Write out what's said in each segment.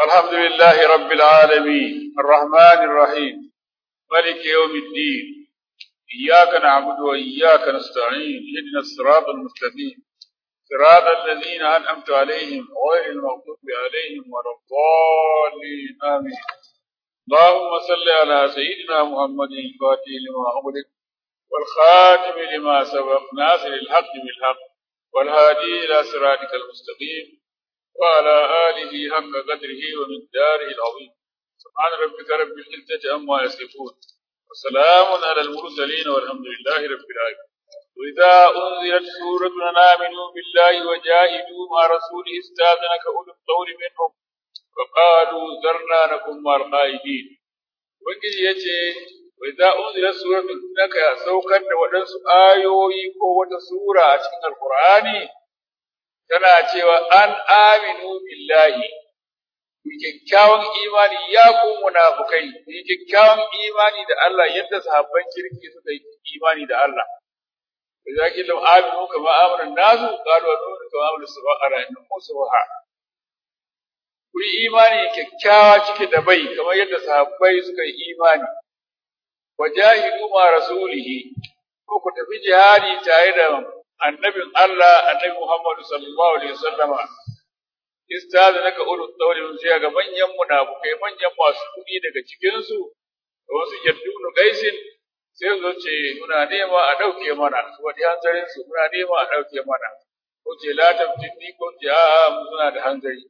الحمد لله رب العالمين الرحمن الرحيم ملك يوم الدين إياك نعبد وإياك نستعين اهدنا الصراط المستقيم صراط الذين أنعمت عليهم غير المغضوب عليهم ولا الضالين آمين اللهم صل على سيدنا محمد الفاتح لما أغلق والخاتم لما سبق ناصر الحق بالحق والهادي إلى صراطك المستقيم وعلى آله حق قدره ومقداره العظيم سبحان ربك رب العزة عما يصفون وسلام على المرسلين والحمد لله رب العالمين وإذا أنزلت سورة أن آمنوا بالله وجاهدوا مع رسوله استاذنك أولو الطول منهم وقالوا ذرنا نكن مع القائدين وكذا يجي وإذا أنزلت سورة إنك سوكا ودنس آيوي قوة سورة في القرآن tana cewa an aminu billahi ku kyakkyawan imani ya ku munafukai ku kyakkyawan imani da Allah yadda sahabban kirki suka yi imani da Allah idza qila aminu kama amana nasu qalu aminu kama amana subhana innahu subha ku yi imani kyakkyawa cike da bai kamar yadda sahabbai suka yi imani wajahidu ma rasulihi ko ku tafi jihadi tare da annabin Allah annabi Muhammad sallallahu alaihi wasallama istaza naka ulul tawli mun sai ga manyan munafukai manyan masu kudi daga cikin su wasu yaddunu gaisin sai zo ce muna nema a dauke mana wani hanzarin su muna nema a dauke mana ko ce la tabtini ko ce a mu suna da hanzari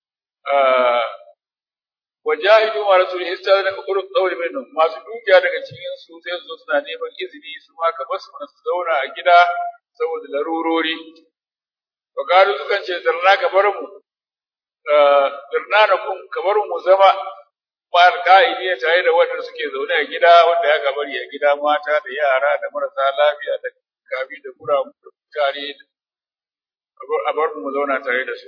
wajahidu ma rasulihi istaza naka ulul tawli minhum masu dukiya daga cikin su sai zo suna neman izini su ma ka basu su zauna a gida saboda larurori wa gado sukan ce zarna ka bar mu zarna na kun ka bar mu zama ma alƙa'idi ne tare da wanda suke zaune a gida wanda ya kabari a gida mata da yara da marasa lafiya da kabi da kura da mutane a bar mu zauna tare da su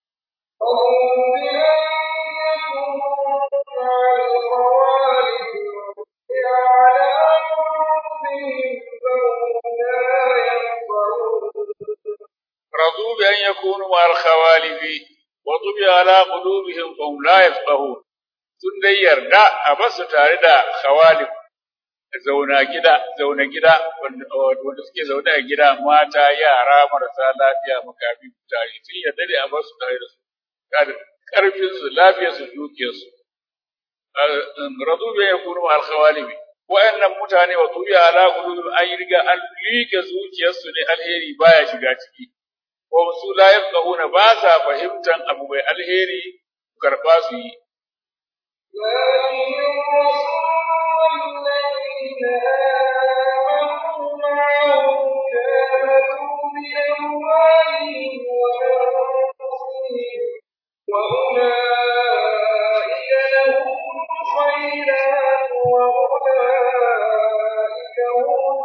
رضوا بأن يكونوا مع الخوالف وطبع على قلوبهم فهم لا يفقهون sun dai yarda a basu tare da khawalif zauna gida zauna gida wanda suke zaune a gida mata yara marasa lafiya makafi tare sun yarda da a basu tare da su karfin su lafiyar su dukiyar su radu bi yakunu al khawalif wa'annan mutane wa tubiya ala qulubihim an riga an liƙe zuciyarsu ne alheri baya shiga ciki ko su la yafqahuna ba sa fahimtan abu mai alheri karba su yi وأولئك لهم الخيرات وأولئك هم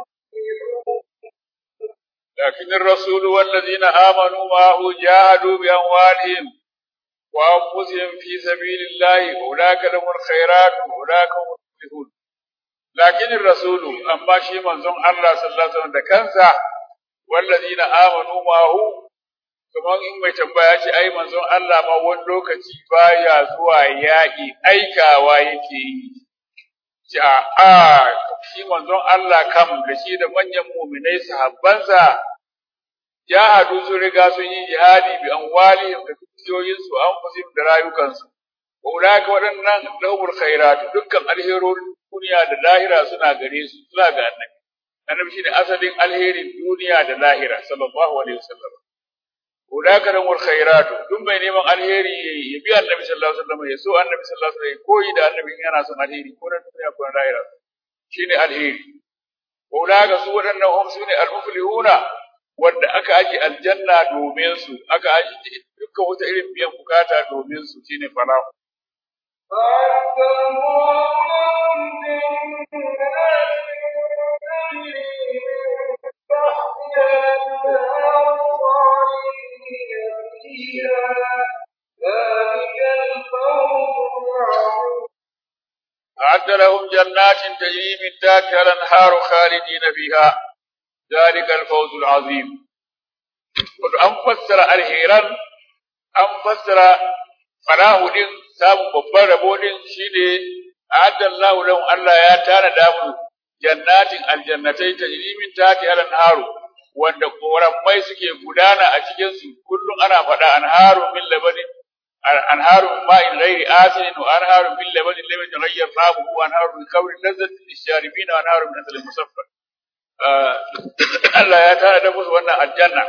لكن الرسول والذين آمنوا معه جاهدوا بأموالهم وأنفسهم في سبيل الله أولئك لهم الخيرات وأولئك هم المفلحون لكن الرسول أما شيء منظم الله صلى الله عليه وسلم كنسا والذين آمنوا معه kamar in mai tambaya ce ai manzon Allah ma wani lokaci baya zuwa yaƙi aikawa yake yi ce a a shi manzon Allah kam da shi da manyan muminai sahabbansa jahadu sun riga sun yi jihadi bi amwalihim da dukiyoyinsu an fusim da rayukansu wa ulaka waɗannan lahumul khairat dukkan alherorin duniya da lahira suna gare su suna ga annabi annabi shine asalin alherin duniya da lahira sallallahu alaihi wasallam ulaka lahumul khairat duk mai neman alheri ya bi annabi sallallahu alaihi wasallam ya so annabi sallallahu alaihi wasallam koyi da annabi yana son alheri ko na duniya ko na lahira shine alheri ulaka su waɗannan hum sune al-muflihuna wanda aka aji aljanna domin su aka aji dukkan wata irin biyan bukata domin su shine falahu فأعد الله لهم جنات تجري من تحتها الأنهار خالدين فيها ذلك الفوز العظيم أعد لهم جنات تجري من تحتها الأنهار خالدين فيها ذلك الفوز العظيم an fassara alheran an fassara farahu din samun babban rabo din shine a'addallahu lahum Allah ya tana da mu jannatin aljannatai tajri min tahtiha al-anharu wanda koramai suke gudana a cikin su kullum ana faɗa anharu min labanin anharu min ma'in ghairi asin wa anharu min labanin lam yataghayyar ta'amuhu wa anharu min khamrin lazzatin lisharibina wa anharu min asalin musaffar Allah ya tana da musu wannan aljanna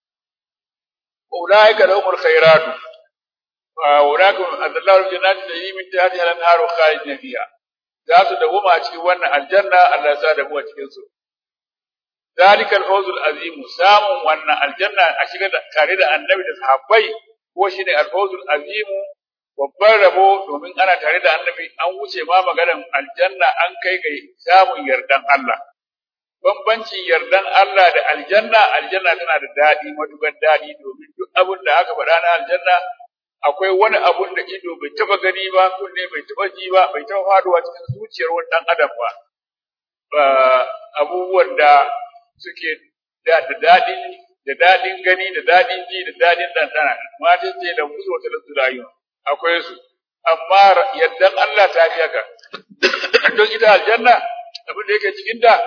ulaika lahumul khairatu ulaika adallahu jannati tajri min tahtiha al-anharu khalidina fiha za su dawoma a cikin wannan aljanna Allah ya sa da mu a cikin su zalikal fawzul azim samun wannan aljanna a shiga tare da annabi da sahabbai ko shine al-fawzul azim babban rabo domin ana tare da annabi an wuce ma maganar aljanna an kai ga samun yardan Allah bambancin yardan Allah da aljanna aljanna tana da daɗi matukar daɗi domin duk abin da aka faɗa na aljanna akwai wani abun da ido bai taba gani ba kunne bai taba ji ba bai taba faduwa cikin zuciyar wani dan adam ba abubuwan da suke da daɗin da daɗin gani da daɗin ji da daɗin ɗanɗana mata ce da musu wata da rayu akwai su amma yaddan Allah ta fi haka don ita aljanna abin da yake cikin ta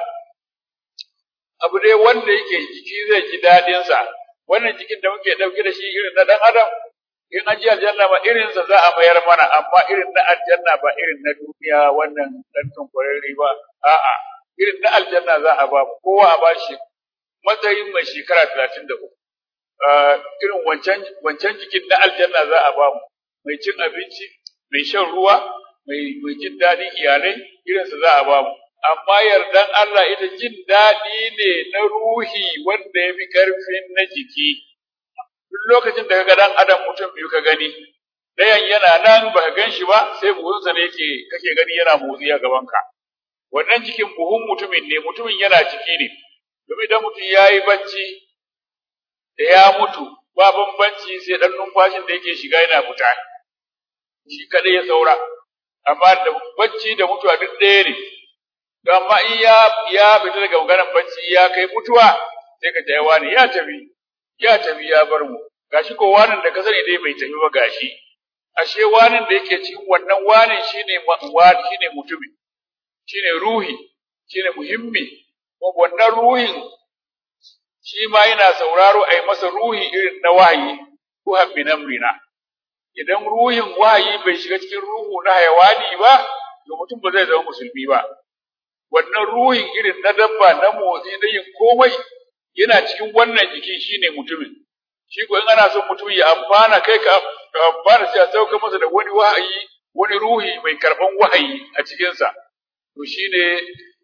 abu ne wanda yake jiki zai ji daɗin sa wannan jikin da muke ɗauke da shi irin na ɗan adam in an ji aljanna ba irin sa za a mayar mana amma irin na aljanna ba irin na duniya wannan dan tunkurari ba a'a irin na aljanna za a ba kowa a ba shi matsayin mai shekara talatin da uku irin wancan wancan jikin na aljanna za a ba mu mai cin abinci mai shan ruwa mai mai jin daɗin iyalai irinsa za a ba mu amma yardan Allah ita jin daɗi ne na ruhi wanda ya fi ƙarfin na jiki duk lokacin da kaga dan adam mutum biyu ka gani dayan yana nan baka gan shi ba sai buhunsa ne yake kake gani yana motsi a gaban ka wannan cikin buhun mutumin ne mutumin yana ciki ne domin idan mutum ya yi bacci da ya mutu ba bambanci sai dan numfashin da yake shiga yana fita shi kadai ya saura amma da bacci da mutuwa duk ɗaya ne to amma in ya ya fita daga maganar bacci ya kai mutuwa sai ka ta wani ya tafi ya tafi ya bar mu gashi ko wanin da ka sani dai bai tafi ba gashi ashe wanin da yake cikin wannan wanin shine wani shine mutumi shine ruhi shine muhimmi ko wannan ruhin shi ma yana sauraro ai masa ruhi irin na wahayi ko habbi namrina idan ruhin wahayi bai shiga cikin ruhu na hayawani ba to mutum ba zai zama musulmi ba wannan ruhin irin na dabba na motsi na yin komai yana cikin wannan jiki shine mutumin shi ko in ana son mutum ya amfana kai ka amfana sai a sauka masa da wani wahayi wani ruhi mai karban wahayi a cikin sa to shine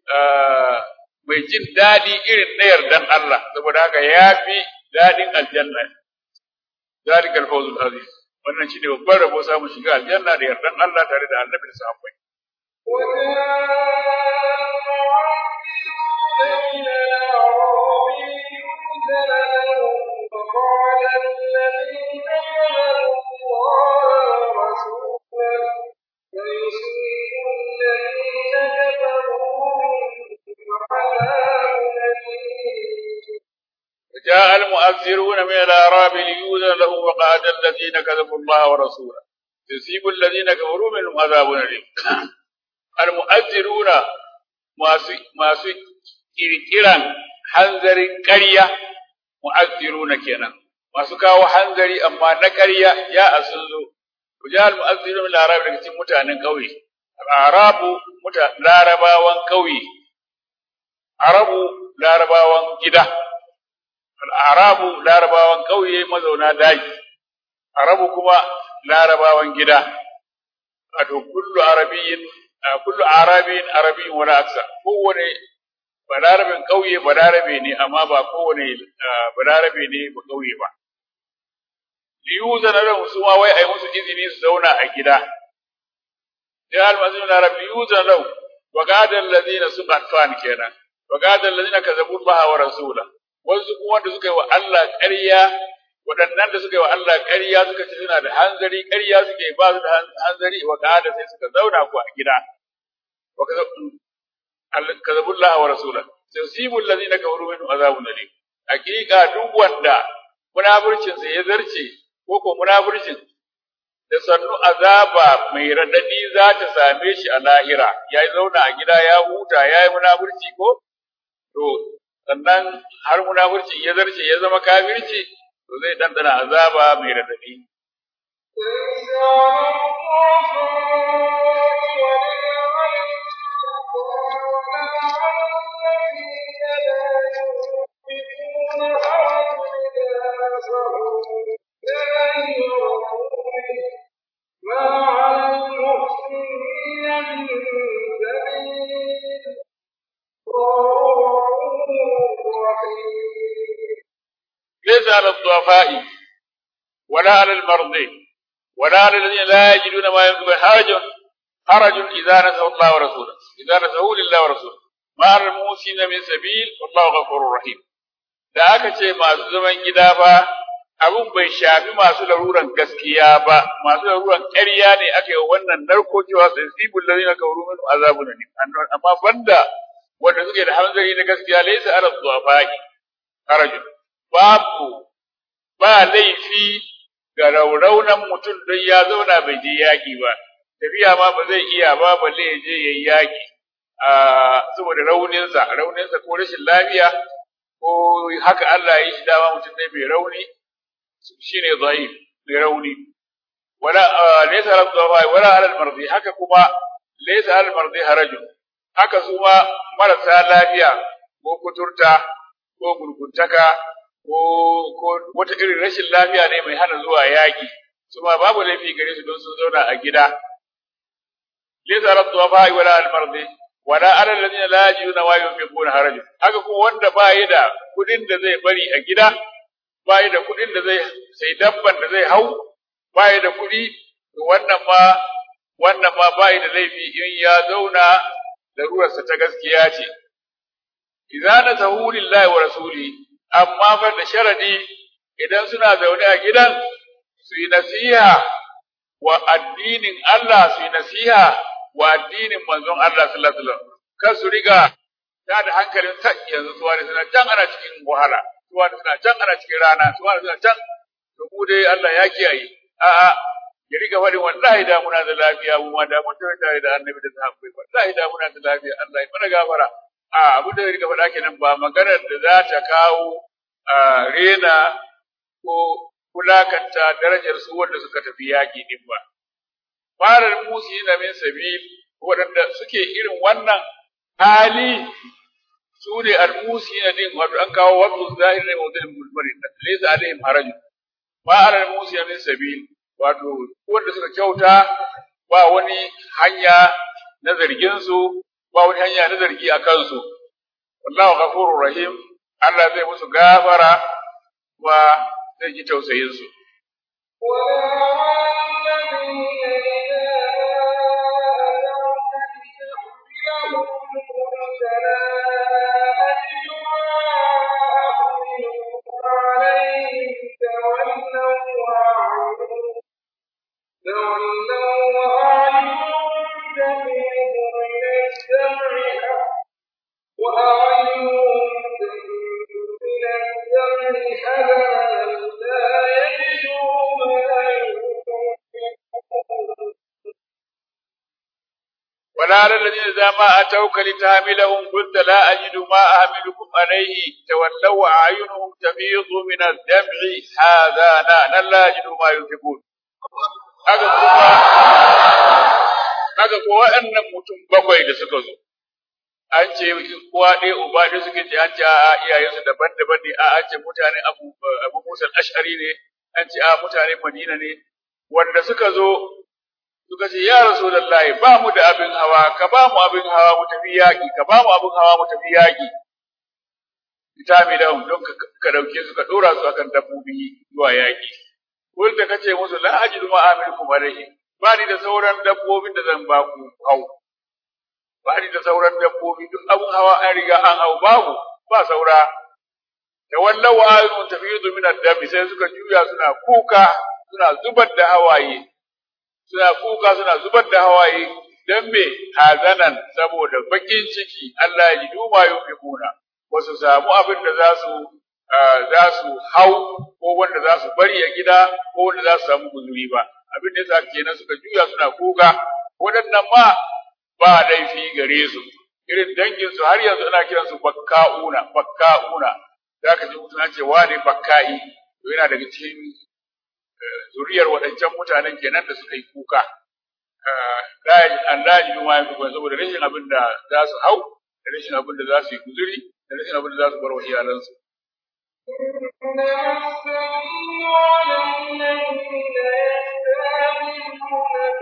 mai jin dadi irin na yardan Allah saboda haka yafi dadin aljanna zalikal fawzul azim wannan shine babban rabo samu shiga aljanna da yardan Allah tare da annabi da sahabbai بين الأعراب يؤذن لهم فقال الذين كفروا الله ورسوله فيصيب الذين كفروا منهم عذاب أليم جاء المؤذرون من الأعراب ليؤذن لهم وقعد الذين كذبوا الله ورسوله يصيب الذين كفروا منهم عذاب أليم المؤذرون masu kirkiran hanzarin ƙarya mu'azziruna kenan masu kawo hanzari amma na ƙarya ya asun zo kujal mu'azziruna min arab daga cikin mutanen ƙauye arabu muta larabawan ƙauye arabu larabawan gida arabu larabawan ƙauye mazauna daji arabu kuma larabawan gida wato kullu arabiyyin kullu arabin arabin wala aksa kowane balarabin kauye balarabe ne amma ba kowane balarabe ne ba kauye ba liyuzana lahum su ma wai ai musu izini su zauna a gida ya almazin arab liyuzana lahum wa qada alladhina suqatan kenan wa qada alladhina kazabu biha wa rasula wasu kuma wanda suka yi wa Allah ƙarya waɗannan da suka yi wa Allah ƙarya suka ce suna da hanzari ƙarya suke ba su da hanzari wa qada sai suka zauna ku a gida وكذبوا الله ورسوله سيصيب الذين كفروا منهم عذاب أليم حقيقة duk wanda munafircin sa ya zarce ko ko munafircin da sannu azaba mai radadi za ta same shi a lahira ya zauna a gida ya huta ya yi munafurci ko to sannan har munafurci ya zarce ya zama kafirci to zai dandana azaba mai radadi ليس على ما على المحسنين من سبيل ليس على الضعفاء ولا على المرضى ولا على الذين لا يجدون ما ينفقون حرج حرج إذا نسوا الله ورسوله إذا نسوا لله ورسوله ما على الموسين من سبيل والله غفور رحيم da aka ce masu zaman gida ba abun bai shafi masu laruran gaskiya ba masu laruran ƙarya ne aka yi wannan narko cewa sai sibul ladina kafaru min azabun alim amma banda wanda suke da hanzari na gaskiya laysa ala dhuafai harajun babu ba laifi ga rauraunan mutum don ya zauna bai je yaƙi ba tafiya ma ba zai iya ba balle ya je yayi yaƙi a saboda rauninsa rauninsa ko rashin lafiya ko haka Allah ya yi shi dama mutum ne mai rauni shine dhaif mai rauni wala laysa ala dhafa wala ala al-mardi haka kuma laysa ala al-mardi harajun haka su ma marasa lafiya ko kuturta ko gurguntaka ko ko wata irin rashin lafiya ne mai hana zuwa yaƙi su ma babu laifi gare su don sun zauna a gida laysa ala dhafa wala ala al-mardi wala ala alladhina la yajiduna ma yunfiquna haraj haka kuma wanda ba yi da kudin da zai bari a gida ba yi da kudin da zai sai dabban da zai hau ba yi da kudi to wannan ma wannan ma ba yi da laifi in ya zauna larurarsa ta gaskiya ce idza nasahu lillahi wa rasuli amma fa da sharadi idan suna zaune a gidan su yi nasiha wa addinin Allah su yi nasiha wa addinin manzon Allah sallallahu alaihi wasallam kar su riga ta da hankalin sa yanzu suwa da suna can ana cikin wahala suwa da suna can ana cikin rana suwa da suna can to mu dai Allah ya kiyaye a a ya riga faɗin wallahi da muna da lafiya mu ma da mun tafi tare da annabi da sahabbai wallahi da muna da lafiya Allah ya mana gafara a abu da ya riga faɗa kenan ba maganar da za ta kawo rena ko kulakanta darajar su wanda suka tafi yaƙi din ba farar musu na min sabil waɗanda suke irin wannan hali su ne al-musi na din wato an kawo wasu zahir ne mawdil mulmari laysa alaihim haraj ba ala musi min sabil wato wanda suka kyauta ba wani hanya na zargin su ba wani hanya na zargi a kansu wallahu ghafurur rahim Allah zai musu gafara wa zai ji tausayin su وأعينهم تفيض من الدمع حزنا لا يجدوا ما ينفقون ولا على الذين إذا ما أتوك لتحملهم قلت لا أجد ما أحملكم عليه تولوا وأعينهم تفيض من الدمع حزانا لا يجدوا ما ينفقون haka kuma haka ko waɗannan mutum bakwai da suka zo an ce uwa ɗaya uba ɗaya suke ce an ce a iyayensu daban-daban ne a an ce mutane abu abu musa ashari ne an ce a mutane madina ne wanda suka zo suka ce ya rasulullahi ba mu da abin hawa ka ba mu abin hawa mu tafi yaƙi ka ba mu abin hawa mu tafi yaƙi kitami da don ka dauke su ka dora su akan dabbobi zuwa yaƙi wanda kace musu la ajidu ma amilkum alayhi ba ni da sauran dabbobin da zan ba ku hau ba ni da sauran dabbobi duk abin hawa an riga an hau babu ba saura da wallahu ayun tafidu min ad-dam sai suka juya suna kuka suna zubar da hawaye suna kuka suna zubar da hawaye dan me hazanan saboda bakin ciki Allah ya ji duma yufikuna wasu samu abin da za su za su hau ko wanda za su bari a gida ko wanda za su samu guzuri ba abin da yasa kenan suka juya suna kuka waɗannan ma ba laifi gare su irin dangin su har yanzu ana kiran su bakka'una bakka'una zaka ji mutum ce wane bakka'i to yana daga cikin zuriyar waɗancan mutanen kenan da suka yi kuka Allah ji ma yafi kuma saboda rashin abin da za su hau da rashin abin da za su yi guzuri da rashin abin da za su bar wa iyalansu إنما السبيل على الذين يستعجلونك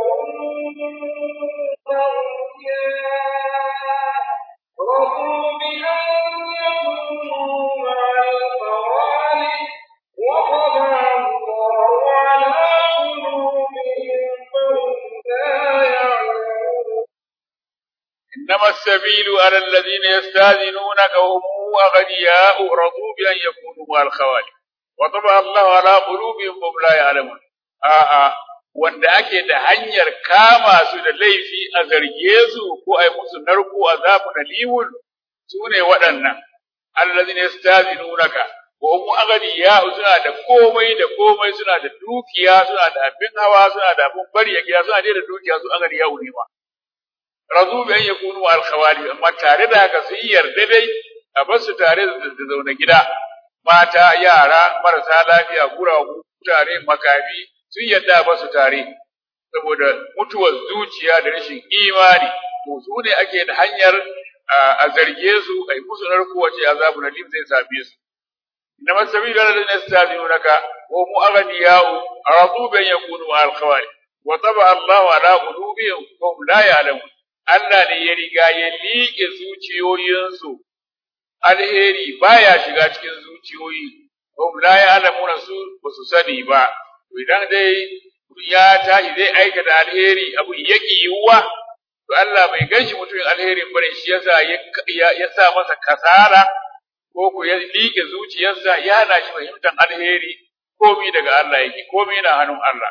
وهم أغنياء رضوا بأن يكونوا مع الخوالف وطبع الله على قلوبهم فهم لا يعلمون إنما السبيل على الذين يستاذنونك وهم أغنياء رضوا بأن يكونوا مع الخوالف وطبع الله على قلوبهم فهم لا يعلمون آآ wanda ake da hanyar kama su da laifi a zarge su ko a yi musu narko azabun alimun su ne waɗannan allazina yastazinunaka wa hum aghniya suna da komai da komai suna da dukiya suna da abin hawa suna da abin bari a gida suna da dukiya su aghniya ne ma razu bi an yakunu al khawali amma tare da haka sun yarda dai a bar su tare da zaune gida mata yara marasa lafiya guragu tare makafi sun yarda a bar su tare saboda mutuwar zuciya da rashin imani to su ne ake da hanyar a zarge su a yi musu narko wace azabu na lim zai same su إنما السبيل على الذين يستاذنونك وهم أغنياء رضوا بأن يكونوا مع الخوارج وطبع الله على قلوبهم وهم لا يعلمون Allah ne ya riga ya liƙe zuciyoyinsu, alheri baya shiga cikin zuciyoyi, hum la ya'lamuna su ba su sani ba, idan dai ya tashi zai aikata alheri abu ya yiwuwa, to Allah bai ganshi mutumin alherin bane shi yasa ya sa masa kasala ko ku ya liƙe zuciyarsa ya hana shi fahimtar alheri komi daga Allah yake komi na hannun Allah.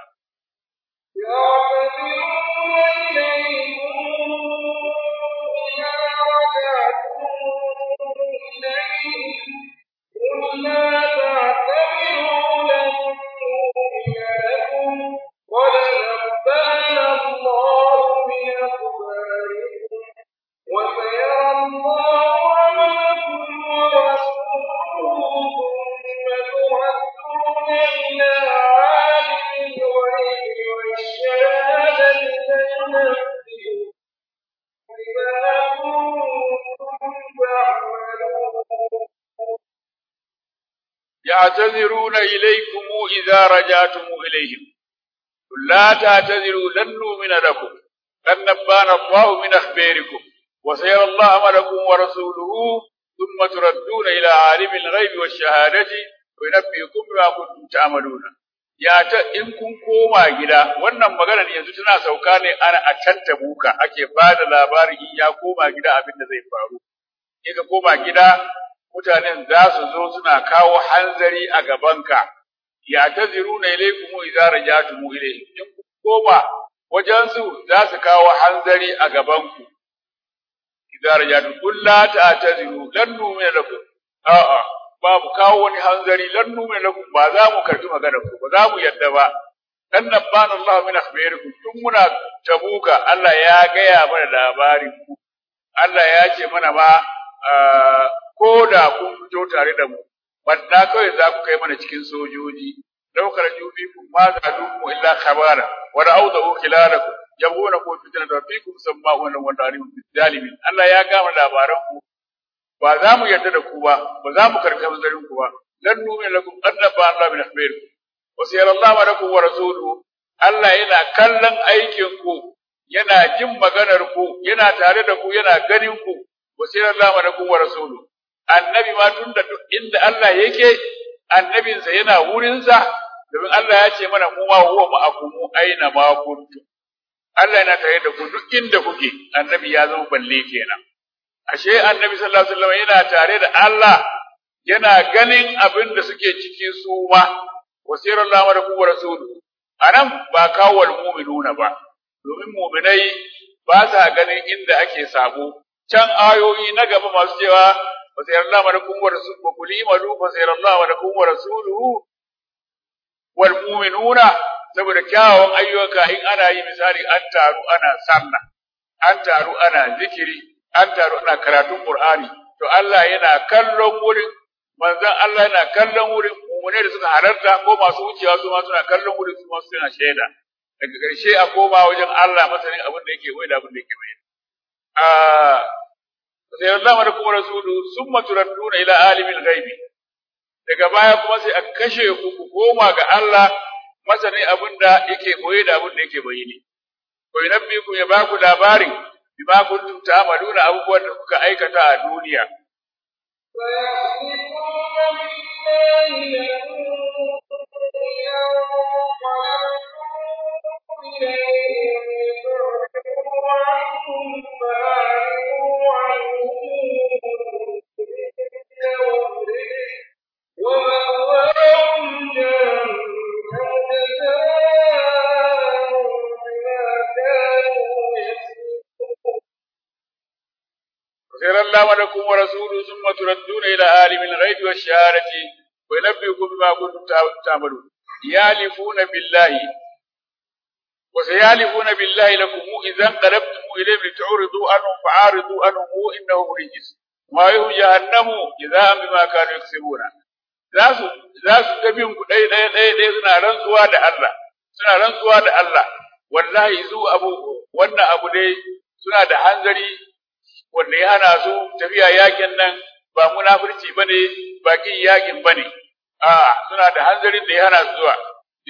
يعتذرون إليكم إذا رجعتم إليهم قل لا تعتذروا لن نؤمن لكم قد نبأنا الله من أخباركم وسيرى الله عملكم ورسوله ثم تردون إلى عالم الغيب والشهادة فينبئكم بما كنتم تعملون يعتذرون إليكم إذا رجعتم إليهم قل لا تعتذروا لن نؤمن لكم قد نبانا الله من أخباركم وسيرى الله عملكم ورسوله ثم تردون إلى عالم الغيب والشهادة وينبئكم بما كنتم تعملون ya ta in kun koma gida wannan maganar yanzu tana sauka ne ana a tattabuka ake ba da labarin in ya koma gida abin da zai faru in ka koma gida mutanen za su zo suna kawo hanzari a gabanka ya taziruna ilaykum idza rajatum ilayhim in kun koma wajen su za su kawo hanzari a gabanku idza rajatum qul la ta'taziru lan nu'mina lakum a'a ba mu kawo wani hanzari lan nu'mina lakum ba za mu karbi maganar ku ba za mu yadda ba dan nabbana Allah min akhbarikum tun muna tabuka Allah ya gaya mana labarin ku Allah ya ce mana ma ko da kun fito tare da mu wanda kawai za ku kai mana cikin sojoji daukar jubikum ma za dukum illa khabara wa ra'awdu khilalakum yabuna ku fitna da fikum sama'una wa ta'rifu bizalimin Allah ya gama labaran ku ba za mu yarda da ku ba ba za mu karɓi hanzarin ku ba lan nu'mina lakum annaba Allah min akhbarikum wa sayyara Allah lakum wa rasuluhu Allah yana kallon aikin ku yana jin maganar ku yana tare da ku yana ganin ku wa sayyara Allah lakum wa rasuluhu annabi ma tunda duk inda Allah yake annabinsa yana wurinsa domin Allah ya ce mana mu ma huwa ma'akum aina ma kuntum Allah yana tare da ku duk inda kuke annabi ya zama balle kenan ashe annabi sallallahu alaihi wasallam yana tare da Allah yana ganin abin da suke ciki su ma wasirallahu alaihi wa rasuluhu anan ba kawal mu'minuna ba domin mu'minai ba sa ganin inda ake sabo can ayoyi na gaba masu cewa wasirallahu alaihi wa rasuluhu wa kulli malu wasirallahu alaihi wa rasuluhu wal mu'minuna saboda kyawawan ayyuka in ana yi misali an taru ana sallah an taru ana zikiri an taru ana karatun qur'ani to Allah yana kallon wurin manzon Allah yana kallon wurin mummune da suka halarta ko masu wucewa su ma suna kallon wurin su ma suna shaida daga ƙarshe a koma wajen Allah masanin abin da yake wai da abin da yake bai a sai Allah da kuma rasulu summa turadduna ila alimil ghaibi daga baya kuma sai a kashe ku ku koma ga Allah masanin abin da yake koyi da abin da yake bayyane ko yunabbi ku ya baku labarin bima kuntum ta'maluna abubuwan da kuka aikata a duniya فيحلفون بالله لكم إذا انقلبتم إليهم لتعرضوا عنهم فأعرضوا عنهم إنهم رجس ومأواهم جهنم جزاء بما كانوا يكسبون خير الله ولكم ورسوله ثم تردون إلى عالم الغيب والشهادة وينبئكم بما كنتم تعملون يالفون بالله وسيالفون بالله لكم إذا انقلبتم إليهم لتعرضوا عنهم فعارضوا عنهم إنهم رجس ما يهم جهنم جزاء بما كانوا يكسبون za su za su ta bin ku ɗaya ɗaya ɗaya ɗaya suna rantsuwa da Allah suna rantsuwa da Allah wallahi su abu wannan abu dai suna da hanzari wanda ya hana su tafiya yakin nan ba munafurci bane ba kin yakin bane a suna da hanzarin da ya hana su zuwa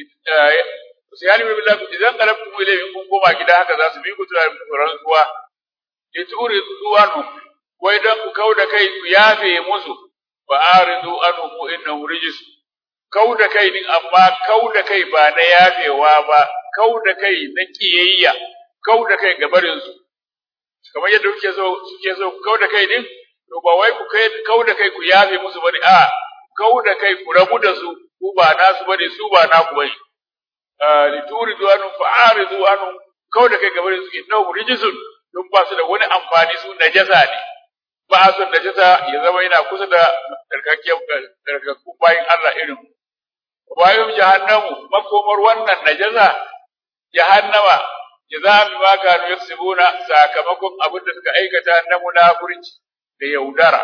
sai yani billahi idan qalabtum ilayhi kun koma gida haka za su bi ku tura rantsuwa lituri zuwanu wai dan ku kauda kai ku yafe musu fa aridu anhu innahu rijis kauda kai din amma kauda kai ba na yafewa ba kauda kai na kiyayya kauda kai gabarin su kamar yadda kuke so suke so ku kauda kai din to ba wai ku kai kauda kai ku yafe musu bane a kauda kai ku rabu da su ku ba nasu bane su ba naku bane lituridu anhu fa'aridu anhu kauda kai gabarin su innahu rijisun don ba su da wani amfani su najasa ne ba a son najasa ya zama yana kusa da tsarkakkun bayan Allah irin bayan jahannamu makomar wannan najasa jahannama jaza'an bima kanu yaksubuna sakamakon abin da suka aikata na munafurci da yaudara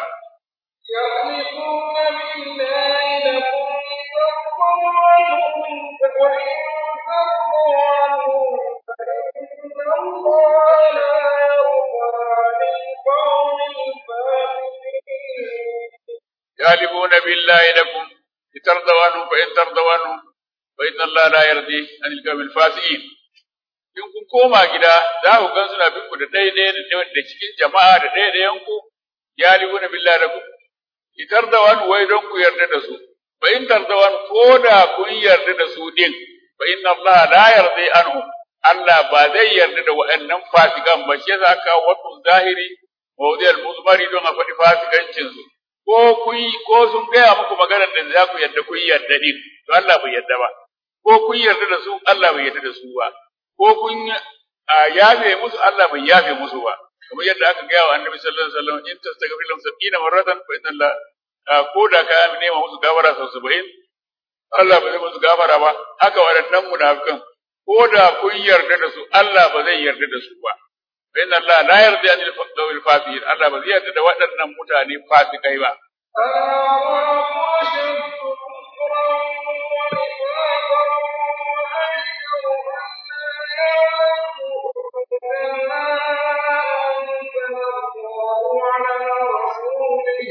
يحلفون بالله لكم لترضوا عنهم وإن ترضوا عنهم فإن الله لا يرضى عن القوم الفاسقين يحلفون بالله لكم لترضوا عنهم فإن ترضوا عنهم فإن الله لا يرضي عن القوم الفاسقين in kun koma gida za ku gan suna bin ku da daidai da cikin jama'a da daidaiyan ku ya libuna billahi lakum itar da wani wai don ku yarda da su fa in tardawan ko da kun yarda da su din fa inna Allah la yarda anhu Allah ba zai yarda da waɗannan fasikan ba shi yasa aka wato zahiri mawdiyal muzmari don a faɗi fasikancin su ko kun ko sun gaya muku maganar da za ku yarda kun yarda din to Allah bai yarda ba ko kun yarda da su Allah bai yarda da su ba ko kun yafe musu Allah bai yafe musu ba kamar yadda aka gaya wa annabi sallallahu alaihi wasallam in tastaghfir lahum sab'ina marratan fa inna Allah ko da ka nema musu gafara sau 70 Allah ba zai musu gafara ba haka waɗannan munafikan ko da kun yarda da su Allah ba zai yarda da su ba fa inna Allah la yarda an al fasiqin Allah ba zai yarda da waɗannan mutane fasikai ba الله أشد كفرا ونفاقا وأجدر أن لا يعلموا ما أنزل الله على رسوله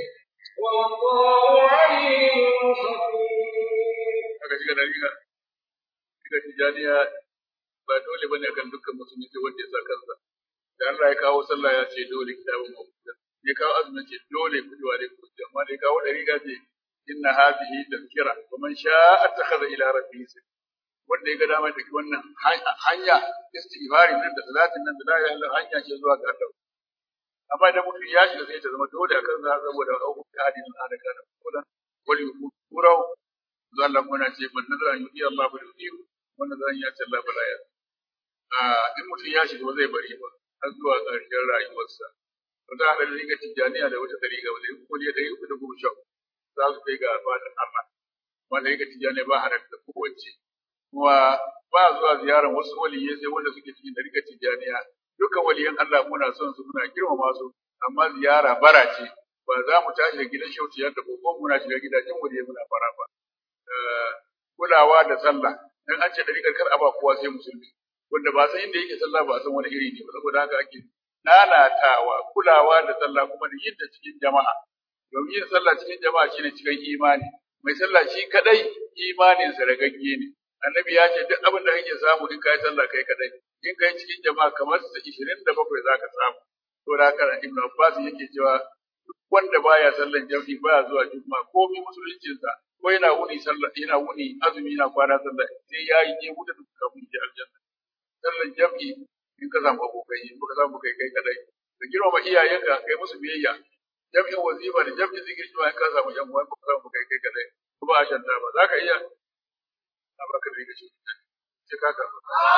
والله عليم حكيم aka shiga da riga shiga tijaniya ba dole bane akan dukkan musulmi sai wanda ya sa kansa da Allah ya kawo sallah ya ce dole kitabun mawquta ya kawo azumin ce dole kudi wa dai kudi amma da ya kawo da riga ce inna hadhihi tazkira wa man sha'a attakhadha ila rabbihi sabila wanda ya ga dama da wannan hanya istighfari nan da salatin nan da la ilaha illallah hanya ce zuwa ga Allah amma idan mutum ya shiga sai ta zama dole akan za saboda abu ta hadisin da aka da kullun wal yukurau zalla kuna ce man nazara yuti Allah fa yuti wannan zan ya ce Allah bala ya ah in mutum ya shiga ba zai bari ba har zuwa ƙarshen rayuwarsa to da hada riga tijaniya da wata dariga ba zai ko ne da uku da goma sha za su kai ga fadin Allah wanda riga tijaniya ba hada da kowace kuma ba zuwa ziyarar wasu waliyai sai wanda suke cikin dariƙar tijaniya dukkan waliyan Allah muna son su muna girmama su amma ziyara bara ce ba za mu tashi da gidan shautiyar da kokon muna shiga gidajen waliyai muna fara ba kulawa da sallah dan an ce dariƙar kar a ba kowa sai musulmi wanda ba san inda yake sallah ba san wani iri ne ba saboda haka ake nanatawa kulawa da sallah kuma da yin ta cikin jama'a domin yin sallah cikin jama'a shine cikin imani mai sallah shi kadai imanin sa ragagge ne annabi ya ce duk abin da kake samu in kai sallah kai kadai in kai cikin jama'a kamar sa 27 zaka samu to da haka Ibn Abbas yake cewa duk wanda baya sallan jami'i baya zuwa juma'a komai musuluncin sa ko yana wuni sallah yana wuni azumi yana kwana sallah sai ya yi je wuta duk kafin ya aljanna sallan jami'i in ka samu abokai in ka samu kai kai kadai ka girmama iyayenka kai musu biyayya jami'in wazifa da jami'in zikiri in ka samu yan uwa ka samu kai kai kadai kuma a shanta ba za ka iya a baka da shi sai ka ka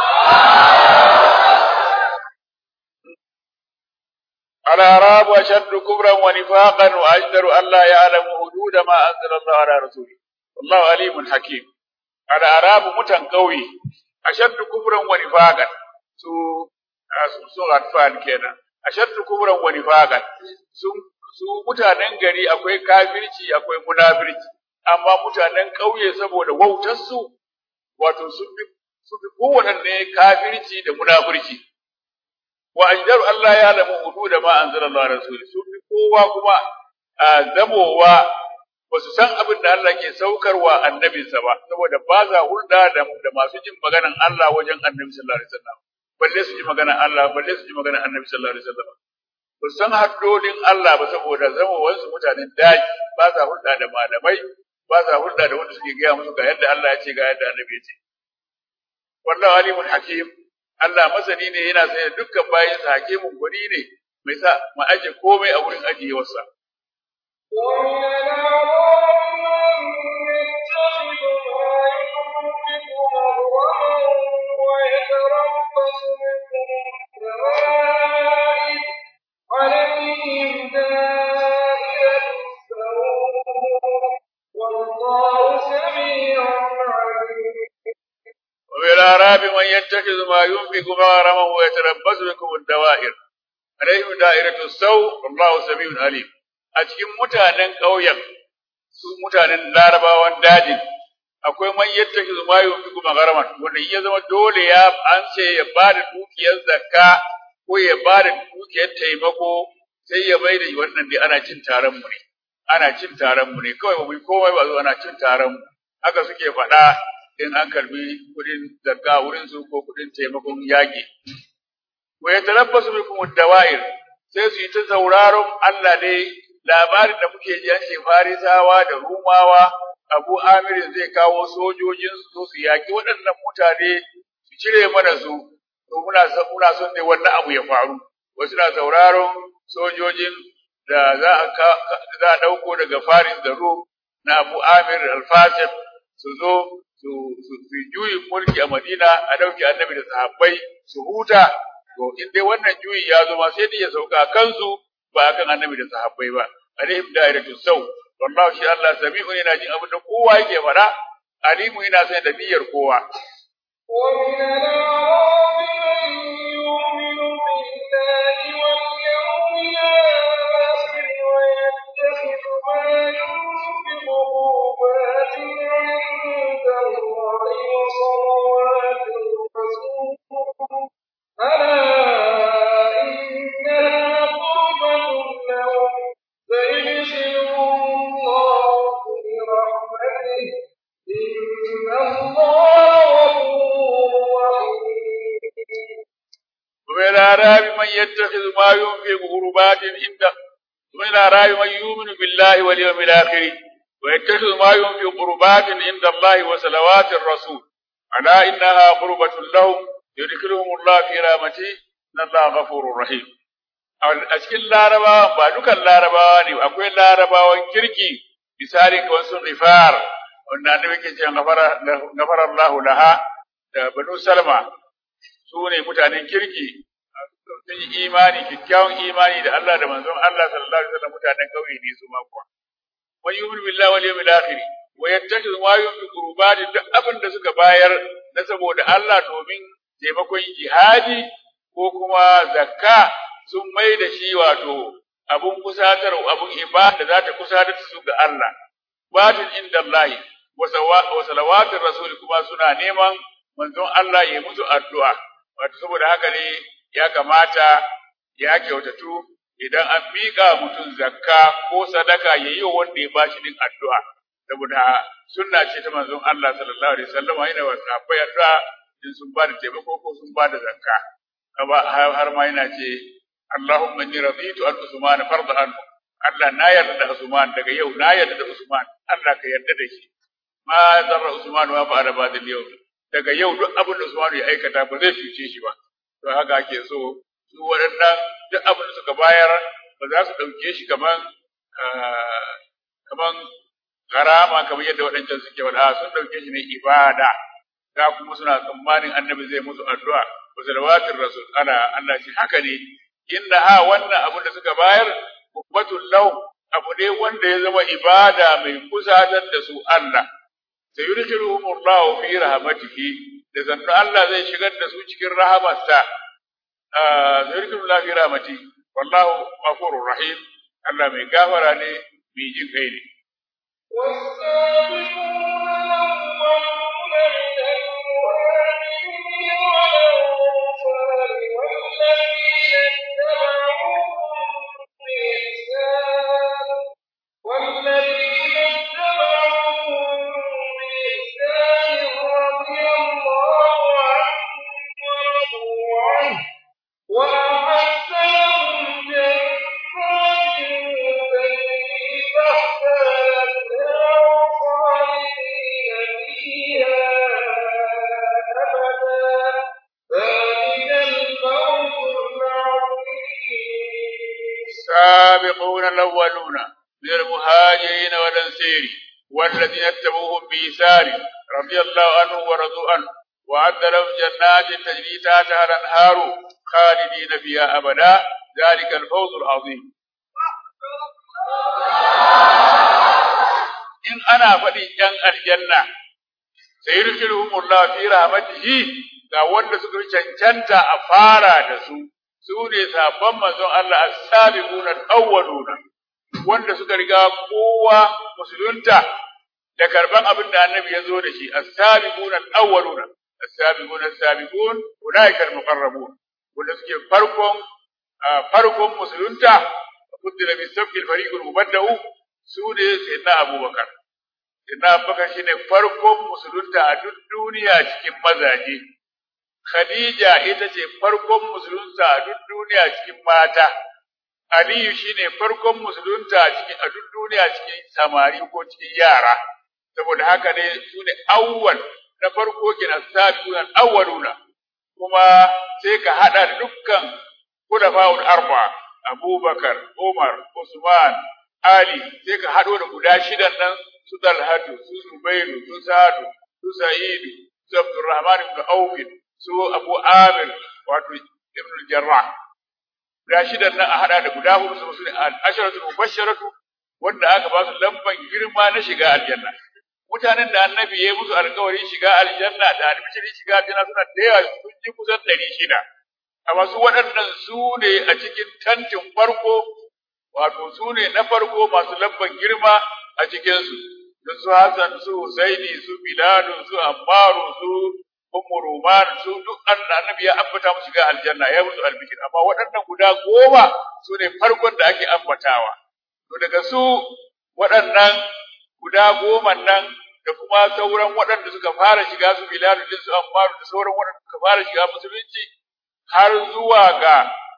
الأعراب أشد كبرا ونفاقا وأجدر أن لا يعلم حدود ما أنزل الله على رسوله والله عليم حكيم الأعراب متن قوي أشد كبرا ونفاقا su su atfal kenan ashaddu kubran wa nifaqan su su mutanen gari akwai kafirci akwai munafirci amma mutanen ƙauye saboda wautar su wato su fi su fi kowanne kafirci da munafirci wa ajdaru Allah ya lamu hududa ma anzala Allah rasuli su fi kowa kuma zamowa ba su san abin da Allah ke saukarwa annabinsa ba saboda ba za hulɗa da, da masu jin maganan Allah wajen annabi sallallahu alaihi wasallam balle su ji maganan Allah balle su ji maganan annabi sallallahu alaihi wasallam ba su san haddodin Allah ba saboda zamowansu mutanen daji ba za hulɗa da malamai ba za hulɗa da wanda suke gaya musu ga yadda Allah ya ce ga yadda annabi ya ce wallahu alimun hakim Allah masani ne yana sanya dukkan bayansa hakimin gwani ne mai sa mu aje komai a wurin ajiyewarsa ومن الأعراب من يتخذ ما ينفق مغرما ويتربص بكم الدوائر عليهم دائرة السوء والله سميع عليم ومن الأعراب من يتخذ ما ينفق مغرما ويتربص بكم الدوائر عليهم دائرة السوء والله سميع عليم a cikin mutanen ƙauyen su mutanen larabawan dajin akwai man yattaki zuma yau fi kuma garaman wanda ya zama dole ya an ce ya ba da dukiyar zakka ko ya ba da dukiyar taimako sai ya bai da wannan dai ana cin taron mu ne ana cin taron mu ne kawai ba mu yi komai ba zo ana cin taron mu haka suke faɗa in an karbi kudin zakka wurin su ko kudin taimakon yaƙi wa yatalabbasu bikum ad-dawa'ir sai su yi ta sauraron Allah dai labarin da muke ji an ce farisawa da rumawa abu amirin zai kawo sojojin su su yaki waɗannan mutane su cire mana su to muna son muna son dai wannan abu ya faru wasu na sauraron sojojin da za a za a dauko daga Faris da Rum na Abu Amir al-Fatim su zo su su juyi mulki a Madina a dauki annabi da sahabbai su huta to in dai wannan juyi ya zo ma sai dai ya sauka kansu ba akan annabi da sahabbai ba alaihim da'iratu saw wallahu shi Allah sami'un yana jin abin da kowa yake fara alimu yana sai da niyyar kowa ومن الأعراب من يؤمن بالله واليوم الآخر ويتخذ ما ينفق قربات عند الله وصلوات الرسول ألا إنها قربة لهم سيدخلهم الله في رحمته إن الله غفور رحيم ومن الأعراب من يتخذ ما ينفق قربات عنده ومن الأعراب من يؤمن بالله واليوم الآخر ويتخذ ما ينفق قربات عند الله وصلوات الرسول ألا إنها قربة لهم يدخلهم الله في رحمته إن الله غفور رحيم a cikin larabawa ba dukan larabawa ne akwai larabawan kirki misali kamar sun rifar wanda annabi ke cewa gafara gafara Allah laha da banu salma su ne mutanen kirki sun yi imani kyakkyawan imani da Allah da manzon Allah sallallahu alaihi wasallam mutanen kauye ne su ma kuwa wani yu'minu billahi wal yawmil akhir wa yattakhidhu ma yunfiqu qurbani duk abin da suka bayar na saboda Allah domin taimakon jihadi ko kuma zakka sun mai da shi wato abun kusatar abun ibada za ta kusatar su ga Allah batin inda Allah wa salawatin rasul kuma suna neman manzon Allah ya musu addu'a wato saboda haka ne ya kamata ya kyautatu idan an miƙa mutum zakka ko sadaka ya yi wa wanda ya bashi din addu'a saboda sunna ce ta manzon Allah sallallahu alaihi wasallam yana wa sahabbai addu'a in sun ba da taimako ko sun ba da zakka har ma yana ce Allahumma inni raditu an Usman farda an Allah na yarda da Usman daga yau na yarda da Usman Allah ka yarda da shi ma zarra Usman wa fa'ala ba da yau daga yau duk abin da Usman ya aikata ba zai cuce shi ba to haka ake so su waɗannan duk abin da suka bayar ba za su ɗauke shi kaman kaman karama kamar yadda waɗancan suke wada sun ɗauke shi ne ibada da kuma suna tsammanin annabi zai musu addu'a wa salawatir rasul ana Allah shi haka ne inda ha wannan abin da suka bayar kubbatul law abu ne wanda ya zama ibada mai kusatar da su Allah sayudkhiluhum Allah fi rahmatihi da zannu Allah zai shigar da su cikin rahamarsa sayudkhiluhum Allah fi rahmatihi wallahu ghafurur rahim Allah mai gafara ne mai jin kai ne والذين اتبعوهم بإحسان رضي الله عنهم ورضوا عنه وأعد لهم جنات تجري تحتها الأنهار خالدين فيها أبدا ذلك الفوز العظيم السابقون الأولون من المهاجرين والأنصار والذين اتبعوهم بإحسان رضي الله عنهم ورضوا عنه وأعد لهم جنات تجري تحتها الأنهار خالدين فيها أبدا ذلك الفوز العظيم in ana faɗin ‘yan aljanna, sai rikirhumullah fi rahmatihi ga wanda suka fi cancanta a fara da su, su ne sabon manzon Allah as-sabiqun al-awwaluna wanda suka riga kowa musulunta da karban abin da annabi ya zo da shi as-sabiqun al-awwaluna as-sabiqun as-sabiqun ulaika al-muqarrabun wanda suke farkon farkon musulunta kuddila bi sabqi al-fariq al-mubadda'u su ne sayyidina Abubakar sayyidina Abubakar shine farkon musulunta a duk duniya cikin mazaje Khadija ita ce farkon musulunta a duk duniya cikin mata. Aliyu shine farkon musulunta a cikin a duk duniya cikin samari ko cikin yara. Saboda haka ne su ne awwal na farko kenan sabiqun awwaluna. Kuma sai ka hada da dukkan khulafa'ul arba Abubakar, Umar, Usman, Ali sai ka hado da guda shidan nan su Talhatu, su Zubairu, su Sa'adu, su Sa'idu, su Abdurrahman ibn Auf, su Abu Amir wato Ibn Jarrah guda shidan nan a hada da guda hudu su su al-asharatu mubashsharatu wanda aka ba su lamban girma na shiga aljanna mutanen da annabi ya musu alƙawarin shiga aljanna da albishirin shiga aljanna suna da yawa sun ji kusan ɗari shida amma su waɗannan su ne a cikin tantin farko wato su ne na farko masu lamban girma a cikinsu da su Hassan su Husaini su Bilalu su Ammaru su Ummu Ruman su duk annabi ya ambata musu shiga aljanna ya musu albishir amma waɗannan guda goma su ne farkon da ake ambatawa to daga su waɗannan guda goma nan da kuma sauran waɗanda suka fara shiga su Bilalu din su Ammaru da sauran waɗanda suka fara shiga musulunci har zuwa ga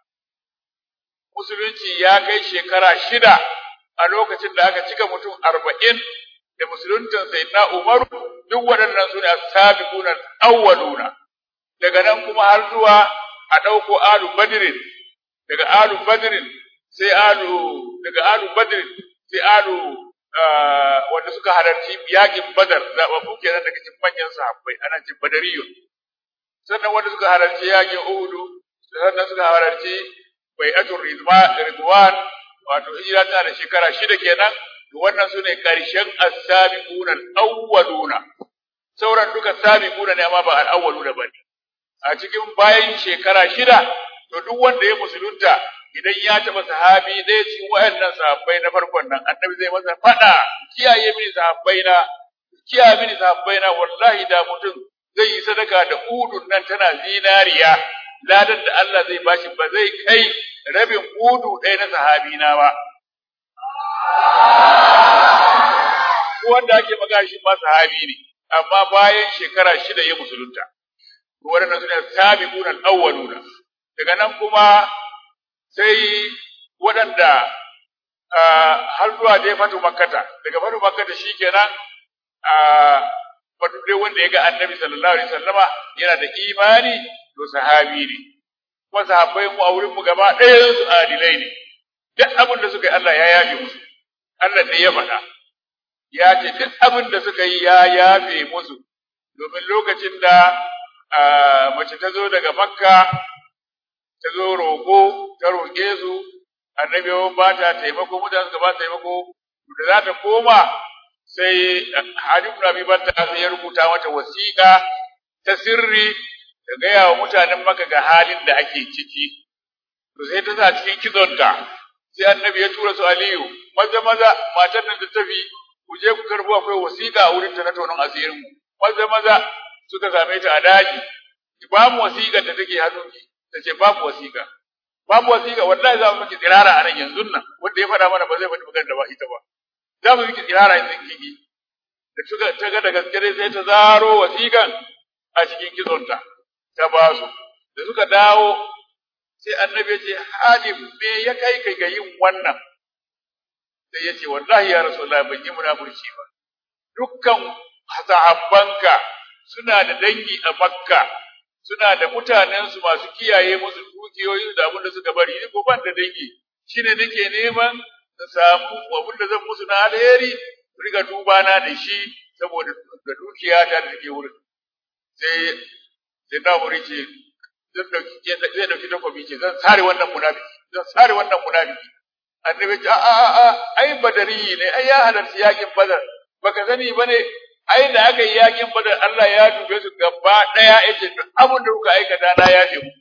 musulunci ya kai shekara shida a lokacin da aka cika mutum arba'in da musuluntan sayyidina Umaru duk waɗannan su ne as-sabiquna awwaluna daga nan kuma har zuwa a ɗauko alu badrin daga alu badrin sai alu daga alu badrin sai alu wanda suka halarci yaƙin badar zaɓaɓɓu kenan daga cikin manyan sahabbai ana cin badariyun sannan wanda suka halarci yaƙin uhudu sannan suka halarci bai'atul ridwan wato hijira tana da shekara shida kenan to wannan sune karshen as-sabiquna al-awwaluna sauran duka sabiquna ne amma ba al-awwaluna bane a cikin bayan shekara shida to duk wanda ya musulunta idan ya taba sahabi ɗaya cikin wayannan sahabbai na farkon nan annabi zai masa fada kiyaye mini sahabbai na kiyaye mini sahabbai na wallahi da mutum zai yi sadaka da udun nan tana zinariya ladan da Allah zai bashi ba zai kai rabin udu ɗaya na sahabi na ba wanda ake magana shi ma sahabi ne amma bayan shekara shida ya musulunta waɗannan sune sabiquna al-awwaluna daga nan kuma sai waɗanda har zuwa dai fatu makkata daga fatu makkata shikenan fatu dai wanda ya ga annabi sallallahu alaihi wasallama yana da imani to sahabi ne kuma sahabbai mu a wurin mu gaba ɗayan su adilai ne duk abin da suka yi Allah ya yafe musu Allah ne ya faɗa ya ce duk abin da suka yi ya yafe musu domin lokacin da mace ta zo daga makka ta zo roƙo ta roƙe su annabi ya ba ta taimako mutane suka ba taimako da za ta koma sai Hadi ibn Abi Bakr sai ya rubuta mata wasiƙa ta sirri ta gaya wa mutanen Makka ga halin da ake ciki to sai ta sa cikin kizonta sai annabi ya tura su Aliyu maza maza matar nan ta tafi ku je ku karbo akwai wasiƙa a wurin ta na tonon asirin mu maza maza suka same ta a daji ki ba mu wasiƙar da take hannunki ta ce babu wasiƙa babu wasiƙa wallahi za mu miki tsirara a nan yanzu nan wanda ya faɗa mana ba zai faɗi magana da ba ita ba za mu miki tsirara yanzu kiki da suka ta ga da gaske dai sai ta zaro wasiƙan a cikin kizonta ta ba su da suka dawo sai annabi ya ce hadim me ya kai kai ga yin wannan sai ya ce wallahi ya rasulullah ban yi munafurci ba dukkan sahabbanka suna da dangi a makka suna da mutanensu masu kiyaye musu dukiyoyi da abin da suka bari ni ko ban da dangi shine nake neman na samu abin da zan musu na alheri su riga duba na da shi saboda da dukiya ta da take wurin sai sai na wuri ce zan dauki zai dauki takobi ce zan sare wannan munafiki zan sare wannan munafiki annabi ce a a a ai badari ne ai ya halarci yakin badar baka sani bane ai da aka yi yakin badar Allah ya dube su gaba daya yace duk abin da kuka aikata na ya mu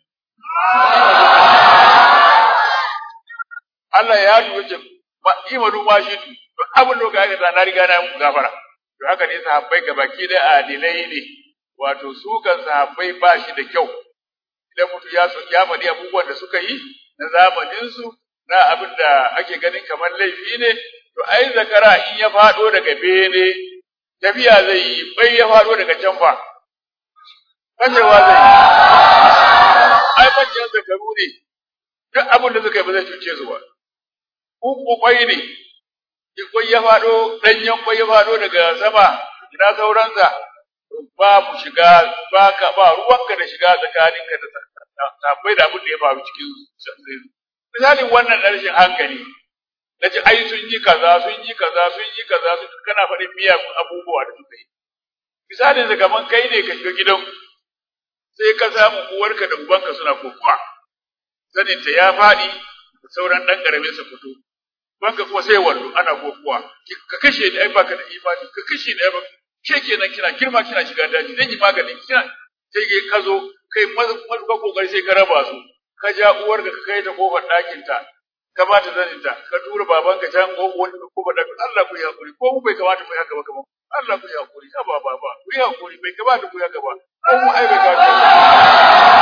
Allah ya dube su ba imanu ma shi duk abin da kuka aikata na riga na muku gafara to haka ne sahabbai gabaki da adilai ne wato su kan sahabbai ba shi da kyau idan mutum ya so ya faɗi abubuwan da suka yi na zamanin su na abin da ake ganin kamar laifi ne to ai zakara in ya faɗo daga bene tafiya zai yi bai ya faɗo daga can fa kashewa zai yi ai manyan zakaru ne duk abin da suka yi ba zai cuce su ba uku kwai ne in kwai ya faɗo ɗanyen kwai ya faɗo daga sama ina sauransa ba mu shiga ba ka ba ruwanka da shiga tsakaninka da sabbai da abin da ya faru cikin misalin wannan rashin hankali na ce ai sun yi kaza sun yi kaza sun yi kaza sun kana faɗin miyagun abubuwa da suka yi misalin sa kaman kai ne ka shiga gidan sai ka samu uwarka da ubanka suna kokuwa sanin ta ya faɗi sauran ɗan ƙaramin sa fito banka kuma sai wallo ana kokuwa ka kashe ni ai baka da imani ka kashe ni ai baka ke kenan kina girma kina shiga daji zan yi maganin kina sai kai ka zo kai maza kokari sai ka raba su ka ja uwarka ka kai ta kofar ɗakin ta ka ba ta zaninta ka tura babanka can wani ko ba da Allah ku yi hakuri ko mu bai kamata mu yi haka ba kamar Allah ku yi hakuri ka ba baba ku yi hakuri bai kamata ku yi haka ba ko mu ai bai kamata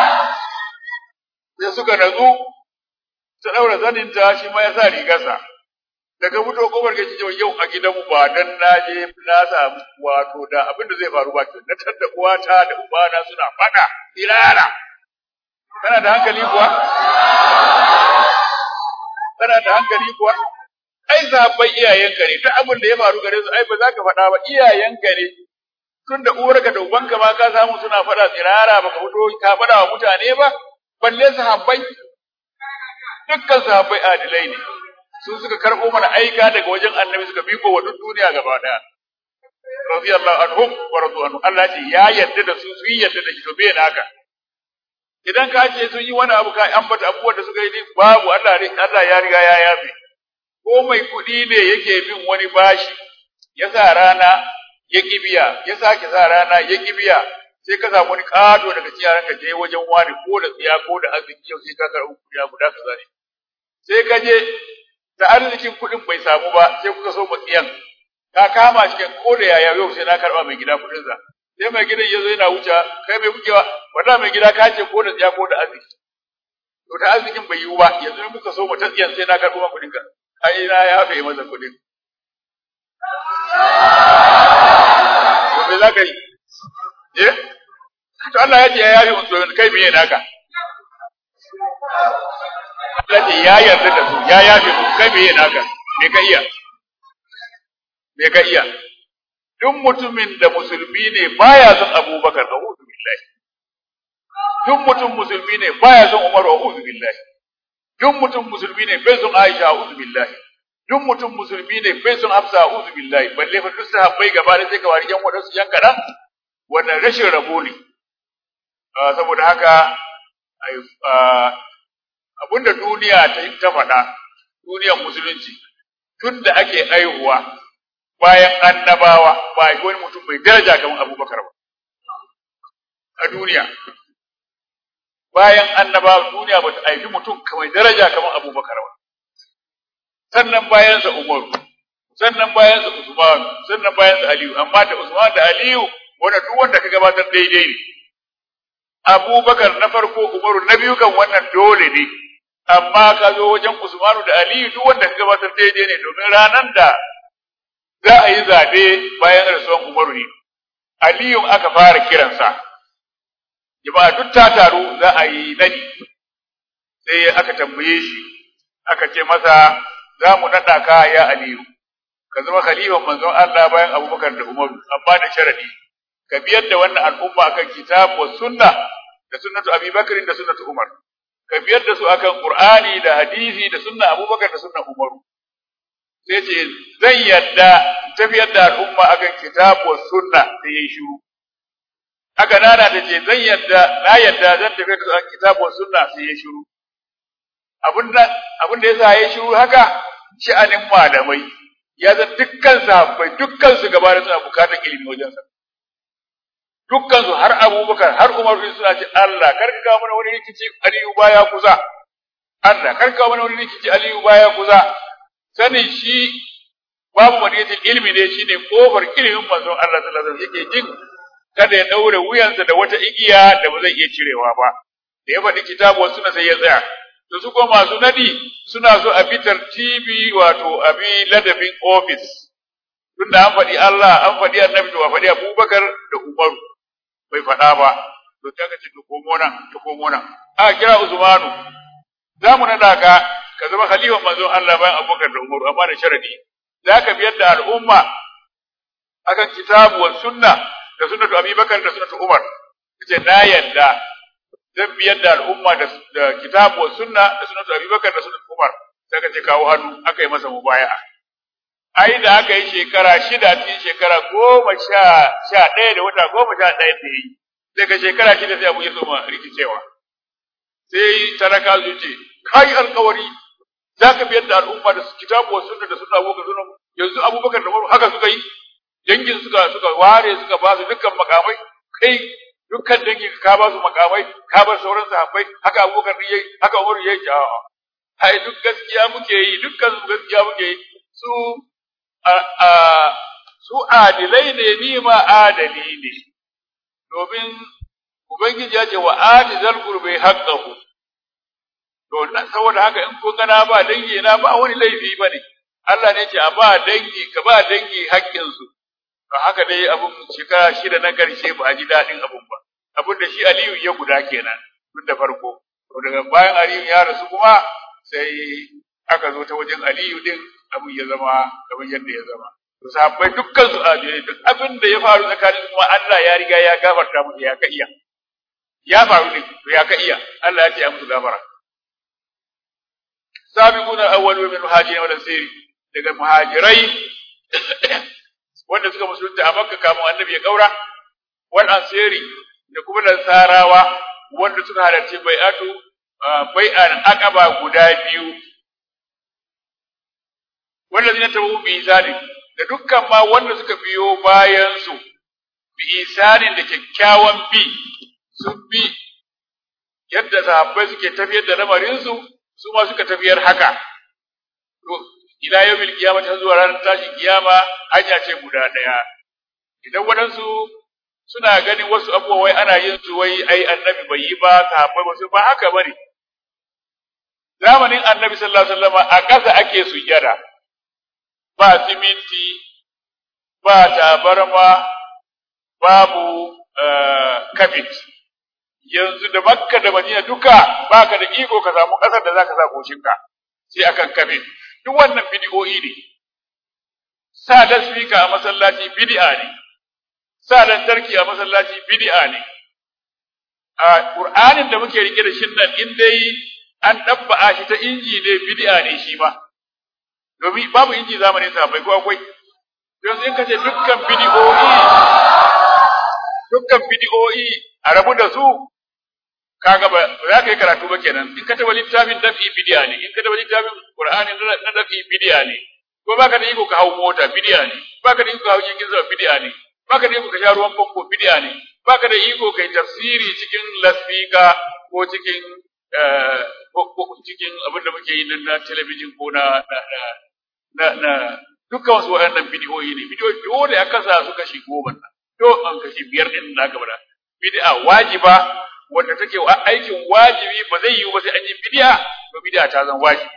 sai suka nazu ta daura zaninta shi ma ya sa rigarsa daga fito kofar gaji cewa yau a gidanmu ba dan na je na samu wato da abin da zai faru ba ke na tadda uwata da ubana suna fada irara kana da hankali kuwa kana da hankali kuwa ai zaɓen iyayenka ne duk abin da ya faru gare su ai ba za ka faɗa ba iyayenka ne tun da uwarka da ubanka ma ka samu suna faɗa tsirara ba ka fito ka faɗa wa mutane ba balle sahabbai dukkan sahabbai adilai ne su suka karɓo mana aika daga wajen annabi suka biko wa duk duniya gaba ɗaya radiyallahu anhum wa radu anhu Allah ce ya yarda da su su yi yarda da shi to bai haka idan ka ce sun yi wani abu ka ambata abubuwan da suka yi din babu Allah Allah ya riga ya yafe ko mai kuɗi ne yake bin wani bashi ya sa rana ya kibiya ya sake sa rana ya kibiya sai ka samu wani kado daga cikin yaran ka je wajen wani ko da tsiya ko da arziki yau sai ka karɓi kuɗi guda kaza ne sai ka je da arzikin kuɗin bai samu ba sai kuka so matsiyan ka kama cikin ko da yaya yau sai na karɓa mai gida kuɗinsa sai mai gidan ya zo yana wuce kai mai kukewa wanda mai gida ka ce ko da tsiya ko da arziki to ta arzikin bai yiwu ba yanzu ne muka so mu ta tsiyan sai na karɓo ma kuɗinka ai na ya fi masa kuɗin to me za ka yi eh to Allah ya ce ya yafi musu kai me naka Allah ce ya yarda da su ya yafi musu kai me naka me ka iya me ka iya duk mutumin da musulmi ne baya son Abubakar a'udhu billahi duk mutum musulmi ne baya son Umar a'udhu billahi duk mutum musulmi ne bai son Aisha a'udhu billahi duk mutum musulmi ne bai son Hafsa a'udhu billahi balle fa duk sahabbai gaba da sai ka wari yan wadansu yan kadan wannan rashin rabo ne saboda haka abinda duniya ta yi ta faɗa duniyar musulunci tun da ake aihuwa bayan annabawa ba a wani mutum mai daraja kamar abubakar ba a duniya bayan annabawa duniya ba ta haifi mutum mai daraja kamar abubakar ba sannan bayansa umaru sannan bayansa usman sannan bayansa aliyu amma da usman da aliyu wanda duk wanda ka gabatar daidai ne abubakar na farko umaru na biyu kan wannan dole ne amma ka zo wajen usmanu da aliyu duk wanda ka gabatar daidai ne domin ranar da za a yi zabe bayan rasuwan umaru ne aliyun aka fara kiransa jama'a duk ta taru za a yi nadi sai aka tambaye shi aka ce masa za mu naɗa ka ya aliyu ka zama khalifan manzon Allah bayan abubakar da umaru amma da sharadi ka biyar da wannan al'umma akan kitab wa sunna da sunnatu Abi Bakr da sunnatu Umar ka biyar da su akan Qur'ani da hadisi da sunna Abubakar da sunna Umar sai ce zan yadda tafiyar da al'umma akan kitab wa sunna sai yayi shiru haka nana da ce zan yadda na yadda zan tafiyar da kitab wa sunna sai yayi shiru abinda abinda yasa yayi shiru haka sha'anin malamai ya zan dukkan sahabbai dukkan su gaba da suna bukatar ilimi wajen sa dukkan su har Abubakar har Umar bin suna ce Allah kar ka kawo mana wani rikici Aliyu baya kusa Allah kar ka kawo mana wani rikici Aliyu baya kusa sanin shi babu madinatul ilmi ne shine kofar ilimin manzon Allah sallallahu alaihi wasallam yake jin kada ya daure wuyansa da wata igiya da ba zai iya cirewa ba da ya faɗi kitabu suna sai ya tsaya to su kuma masu nadi suna so a bitar TV wato abi ladabin office tunda an faɗi Allah an faɗi annabi to a faɗi Abubakar da Umaru bai faɗa ba to sai ka ce to komo nan to komo nan a kira Usmanu za mu nada ka ka zama khalifan manzon Allah bayan Abubakar da Umaru amma da sharadi za ka biyar da al'umma akan kitabu wa sunna da sunnatu Abi Bakar da sunnatu Umar kace na yadda zan biyar da al'umma da, da kitabu wa sunna da sunnatu Abi Bakar da sunnatu Umar sai ka ce kawo hannu aka yi masa mubaya'a ai da aka yi shekara shida cikin shekara goma sha sha ɗaya da wata goma sha ɗaya da yi daga shekara shida sai abu ya soma rikicewa sai talaka su ce kai alkawari za ka biyar da al'umma da kitabu wa sunna da sunna abubakar sunna yanzu abubakar da umaru haka suka yi dangin suka suka ware suka ba su dukkan makamai kai dukkan dangin ka ba su makamai ka bar sauran sahabbai haka abubakar yayi haka umaru yayi a'a ai duk gaskiya muke yi dukkan su gaskiya muke yi su su adilai ne ni ma adali ne domin ubangiji ya ce wa adizal qurbi haqqahu to saboda haka in kun gana ba dangi na ba wani laifi bane Allah ne ce a ba dangi ka ba dangi haƙƙin su to haka dai abun shekara shida na karshe ba a ji daɗin abun ba abun da shi Aliyu ya guda kenan tun da farko to daga bayan Aliyu ya rasu kuma sai aka zo ta wajen Aliyu din abin ya zama kamar yadda ya zama to sahabbai dukkan su ajire duk abin da ya faru tsakanin kuma Allah ya riga ya gafarta musu ya ka iya ya faru ne to ya ka iya Allah ya ce ya musu gafara sabiquna awwalu min muhajirin wal ansari daga muhajirai wanda suka musulunta a Makka kamun annabi ya kaura wal ansari da kuma nasarawa wanda suka halarci bai'atu bai'an aqaba guda biyu wanda zina tabu bi isani da dukkan ma wanda suka biyo bayan su bi isanin da kyakkyawan bi sun bi yadda sahabbai suke tafiyar da lamarin su su ma suka tafiyar haka to ila yawmil qiyamah ta zuwa ranar tashin kiyama hanya ce guda daya idan waɗansu suna ganin wasu abubuwa wai ana yin su wai ai annabi bai yi ba sahabbai ba su ba haka bane zamanin annabi sallallahu alaihi wasallam a ƙasa ake sujjada ba siminti ba tabarma babu kafit yanzu da makka da madina duka baka da iko ka samu ƙasar da zaka sa goshinka sai akan kafit duk wannan bid'o'i ne sa lasfika a masallaci bid'a ne sa lantarki a masallaci bid'a ne a qur'anin da muke rike da shin nan in dai an dabba shi ta inji ne bid'a ne shi ma domin babu inji zamanin sa bai ko akwai don in kace dukkan bid'o'i dukkan bid'o'i a rabu da su kaga ba za ka yi karatu ba kenan in ka taba littafin dafi bid'a ne in ka taba littafin qur'ani na dafi bid'a ne ko baka da iko ka hau mota bid'a ne baka da iko ka hau jirgin sama bid'a ne baka da iko ka sha ruwan famfo bid'a ne baka da iko kai tafsiri cikin lasfika ko cikin ko cikin abin da muke yi na talabijin ko na na na dukkan wasu waɗannan bidiyoyi ne bidiyoyi dole a kasa su kashi goma nan to an kashi biyar din da aka bada bid'a wajiba wanda take aikin wajibi ba zai yiwu ba sai an yi bid'a to bid'a ta zan wajibi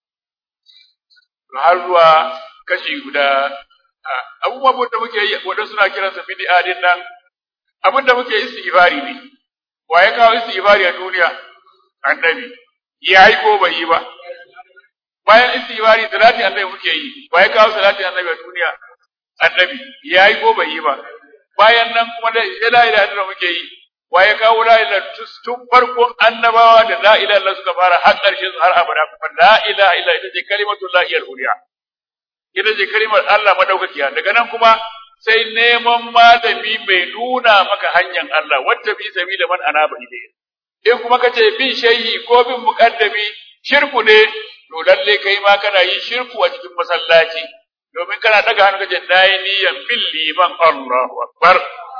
har zuwa kashi guda abubuwan da muke yi wadanda suna kiransa bid'a din nan abin da muke istighfari ne wa ya kawo istighfari a duniya annabi ya yi ko bai yi ba bayan istighfari salati annabi muke yi wa ya kawo salati annabi a duniya annabi ya yi ko bai yi ba bayan nan kuma da la ilaha illallah muke yi wa ya kawo la ilaha tun farkon annabawa da la ilaha illallah suka fara har ƙarshen har abada kuma la ilaha illallah ita ce kalimatul la ilaha illallah ita ce kalimar Allah madaukakiya daga nan kuma sai neman malami mai nuna maka hanyar Allah wacce bi sabila man anaba ilayhi in kuma kace bin shehi ko bin muqaddami shirku ne to lalle kai ma kana yin shirku a cikin masallaci domin kana daga hannu kace nayi niyan bin liman Allahu akbar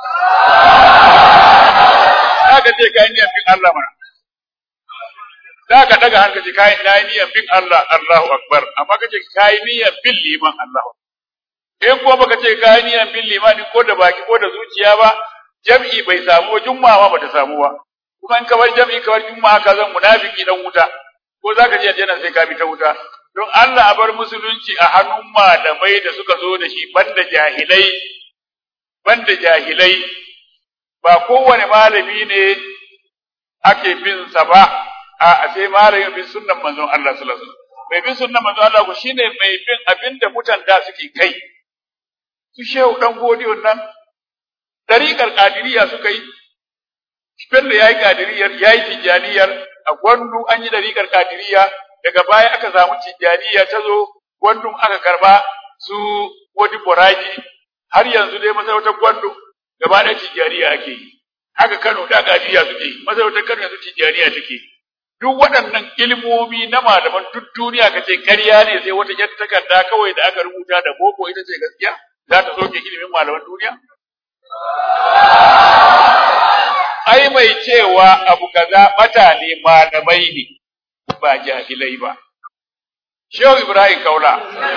kaga ce kai niyan bin Allah mana zaka daga hannu kace kai nayi niyan bin Allah Allahu akbar amma kace kai niyan bin liman Allahu in kuma baka ce kai niyan bin limani ko da baki ko da zuciya ba jam'i bai samu juma'a ba ta samu ba kuma in ka bar jam'i ka bar juma'a ka zan munafiki dan wuta ko zaka je aljanna sai ka bi ta wuta don Allah a bar musulunci a hannun malamai da suka zo da shi banda jahilai banda jahilai ba kowane malami ne ake bin sa ba a sai malamin bin sunnan manzon Allah sallallahu alaihi wasallam mai bin sunnan manzon Allah ko shine mai bin abinda mutan da suke kai su shehu dan godiyon nan dariƙar kadiriya suka yi Bello ya yi kadiriyar, ya yi tijjaniyar, a gwandu an yi dariƙar kadiriya, daga baya aka samu tijjaniya ta zo, gwandun aka karba su wani boraji, har yanzu dai masarautar gwandu gaba da tijjaniya ake yi. Haka Kano da kadiriya suke yi, masarautar Kano yanzu tijjaniya take. Duk waɗannan ilmomi na malaman duk duniya ka ce ƙarya ne sai wata ƴar takarda kawai da aka rubuta da boko ita ce gaskiya za ta soke ilimin malaman duniya? ai mai cewa abu kaza bata ne malamai ne ba jahilai ba Shehu Ibrahim Kaula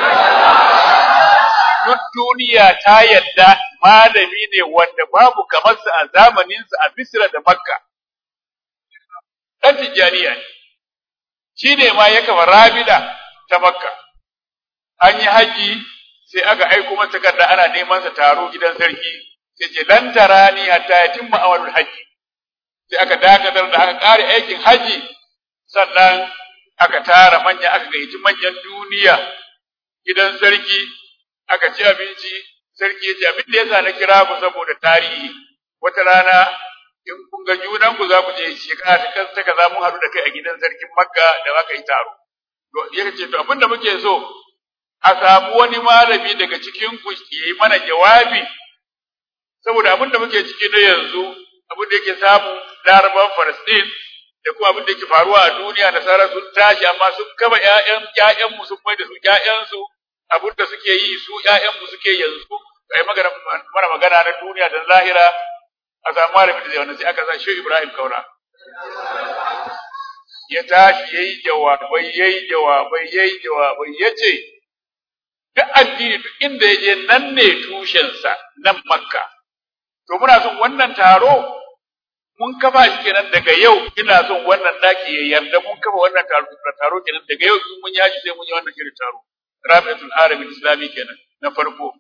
duk duniya ta yadda malami ne wanda babu kamarsa a zamaninsa a Misra da Makka ɗan Tijjaniya ne shi ne ma ya kama rabida ta Makka an yi haji sai aka aiko masa takarda ana neman sa taro gidan sarki sai ce lan tarani hatta yatimma awalul haji sai aka dakatar da aka ƙare aikin haji sannan aka tara manya aka gayyaci manyan duniya gidan sarki aka ci abinci sarki ya ce abin da yasa na kira ku saboda tarihi wata rana in kun ga junan ku za ku je shekara ta kansa kaza mun haɗu da kai a gidan sarkin makka da aka yi taro to ya ce to abin da muke so a samu wani malami daga cikin ku yi mana jawabi saboda abin da muke ciki na yanzu abin da yake samu laraban Falastin da kuma abin da yake faruwa a duniya nasara sun tashi amma sun kama ƴaƴan ƴaƴan mu sun mai da su ƴaƴan su abin da suke yi su ƴaƴanmu suke yanzu kai magana mana magana na duniya da lahira a samu malamin da zai wannan sai aka sa shi Ibrahim Kaura ya tashi yayi jawabai yayi jawabai yayi jawabai yace duk addini duk inda yaje nan ne tushensa nan Makka to muna son wannan taro mun kafa shi kenan daga yau ina son wannan daki ya yarda mun kafa wannan taro taro kenan daga yau in mun yaji sai mun yi wannan shirin taro Rabi'atul Arabi Islami kenan na farko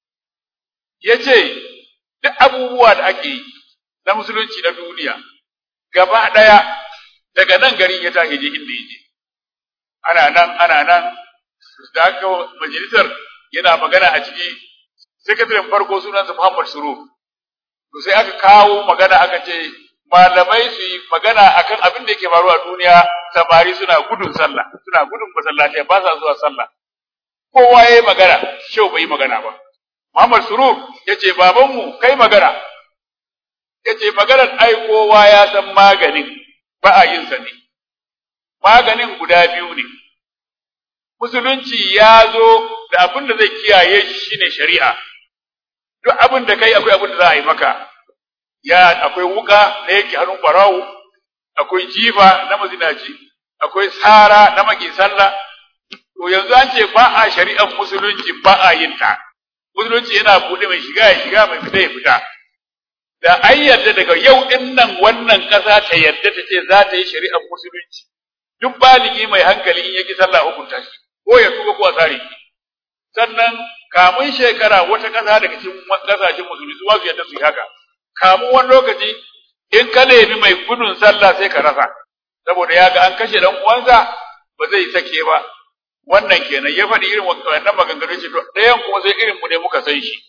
yace duk abubuwa da ake yi na musulunci na duniya gaba daya daga nan garin ya tashi je inda yake ana nan ana nan da haka majalisar yana magana a ciki sakataren farko sunansa Muhammad Suru to sai aka kawo magana aka ce malamai su yi magana akan abin da yake faruwa a duniya samari suna gudun sallah suna gudun masallaci ba sa zuwa sallah kowa yayi magana shau bai yi magana ba Muhammad Surur yace babanmu kai magana yace maganar ai kowa ya san maganin ba a yin sa ne maganin guda biyu ne musulunci ya zo da abin da zai kiyaye shi shine shari'a duk abin da kai akwai abin da za a yi maka ya akwai wuka na yake hannun barawo akwai jifa na mazinaci akwai tsara na maki sallah to yanzu an ce ba a shari'ar musulunci ba a yin ta musulunci yana buɗe mai shiga ya shiga mai fita ya fita da an yarda daga yau din nan wannan ƙasa ta yarda ta ce za ta yi shari'ar musulunci duk baligi mai hankali in yaki sallah hukunta shi ko ya tuba ko a tsare shi sannan kamun shekara wata ƙasa daga cikin ƙasashen musulmi su su yarda su yi haka kamun wani lokaci in ka nemi mai gudun sallah sai ka rasa saboda ya ga an kashe dan uwansa ba zai sake ba wannan kenan ya faɗi irin wannan maganganu ce to ɗayan kuma sai irin mu ne muka san shi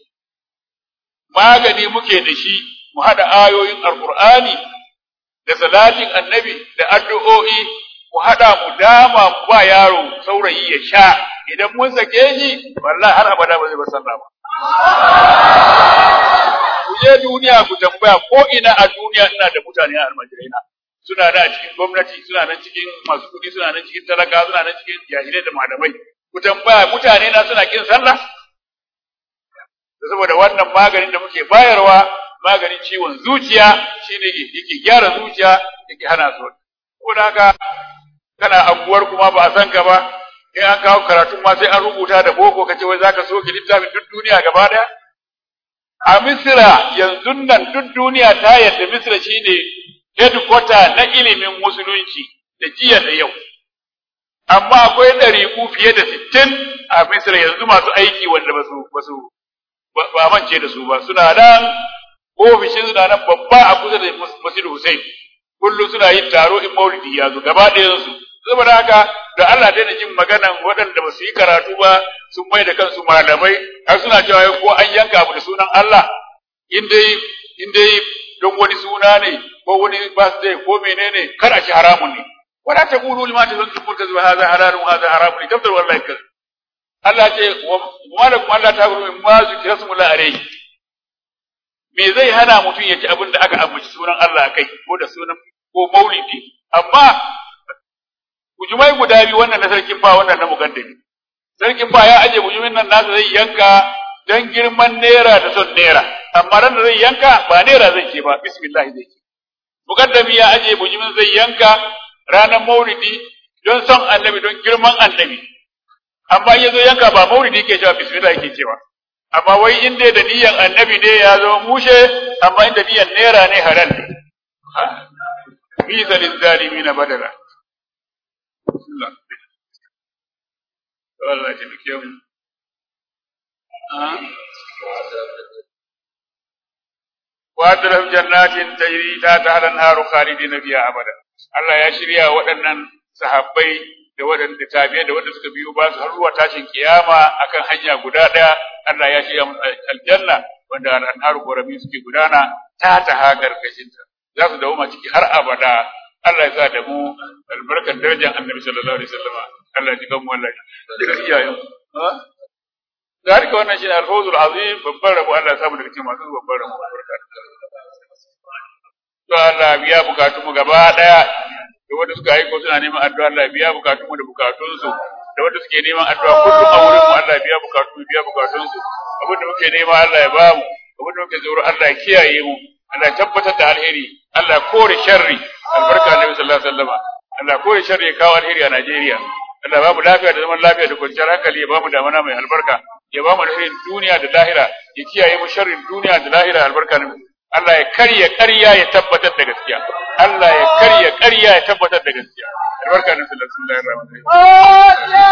magani muke da shi mu haɗa ayoyin alqur'ani da salatin annabi da addu'o'i mu haɗa mu dama mu ba yaro saurayi ya sha idan mun sake shi wallahi har abada ba zai bar sallah ba ku je duniya ku tambaya ko ina a duniya ina da mutane a almajirai na suna da cikin gwamnati suna nan cikin masu kuɗi suna nan cikin talaka suna nan cikin jahilai da malamai ku tambaya mutane na suna kin sallah saboda wannan maganin da muke bayarwa maganin ciwon zuciya shine yake gyara zuciya yake hana su saboda haka kana anguwar kuma ba a san ka ba in an kawo karatun ma sai an rubuta da boko kace wai zaka soke littafin duk duniya gaba daya a misira yanzu nan duk duniya ta yadda misira shine headquarter na ilimin musulunci da jiya da yau amma akwai ɗariƙu fiye da sittin a misira yanzu masu aiki wanda ba su ba su ba mance da su ba suna nan ofishin suna nan babba a kusa da masjid Hussein kullum suna yin taro in maulidi ya zo gaba ɗayan su saboda haka da Allah daina jin maganan waɗanda ba su yi karatu ba sun mai da kansu malamai har suna cewa ko an yanka abu da sunan Allah in dai in dai don wani suna ne ko wani birthday ko menene kar a ci haramun ne wala taqulu lima tazunnu tazwa hadha halalun hadha haramun tafsir wallahi kaz Allah ce wa lakum Allah ta guru min ma zikra smulla alayhi me zai hana mutum ya ci abin da aka ambaci sunan Allah kai ko da sunan ko maulidi amma bujumai guda biyu wannan na sarkin fa wannan na mugaddami sarkin fa ya aje bujumin nan nasa zai yanka dan girman naira da son naira amma ran da zai yanka ba naira zai ce ba bismillah zai ce mugaddami ya aje bujumin zai yanka ranar maulidi don son annabi don girman annabi amma ya zo yanka ba maulidi ke cewa bismillah yake cewa amma wai in dai da niyyar annabi ne ya zo mushe amma inda niyyar naira ne halal ne bisa lizzalimina badala bismillah Allah ya taimake mu وأدرهم جنات تجري تحتها الأنهار خالدين فيها أبدا Allah ya shirya waɗannan sahabbai da waɗanda tabi'ai da waɗanda suka biyo ba su har zuwa tashin kiyama akan hanya guda ɗaya Allah ya shirya musu aljanna wanda al'anharu gorami suke gudana ta ta hagar kashinta za su dawo ciki har abada Allah ya sa da mu albarkar darajar Annabi sallallahu alaihi wasallam Allah ya ji gan mu Allah ya ji iyayen ذلك wannan shine al-fawzul azim babbar rabo Allah ya samu daga cikin masu babbar rabo barka to Allah biya bukatun mu gaba daya da wanda suka aiko suna neman addu'a Allah biya bukatun mu da bukatun su da wanda suke neman addu'a kullum a wurin mu Allah ya biya bukatu biya bukatun su abin da muke nema Allah ya bamu abin da muke tsoro Allah ya kiyaye mu Allah ya tabbatar da alheri Allah ya kore sharri albarka Annabi sallallahu alaihi wasallam Allah ya kore sharri ya kawo alheri a Najeriya Allah ya bamu lafiya da zaman lafiya da kwanciyar hankali ya bamu damana mai albarka ya bamu alherin duniya da lahira ya kiyaye mu sharrin duniya da lahira albarka Annabi Allah ya karya ƙarya ya tabbatar da gaskiya Allah ya karya ƙarya ya tabbatar da gaskiya albarka Annabi sallallahu alaihi wasallam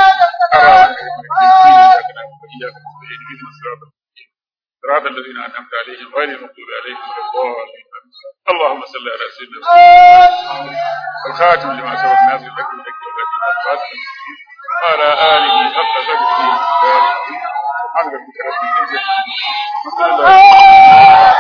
صراط الذين أنعمت عليهم غير المغضوب عليهم ولا الضالين اللهم صل على سيدنا محمد الخاتم لما سبق ناصر لك لك والذي أخذت وعلى آله حق قدره سبحان ربك رب العزة عما يصفون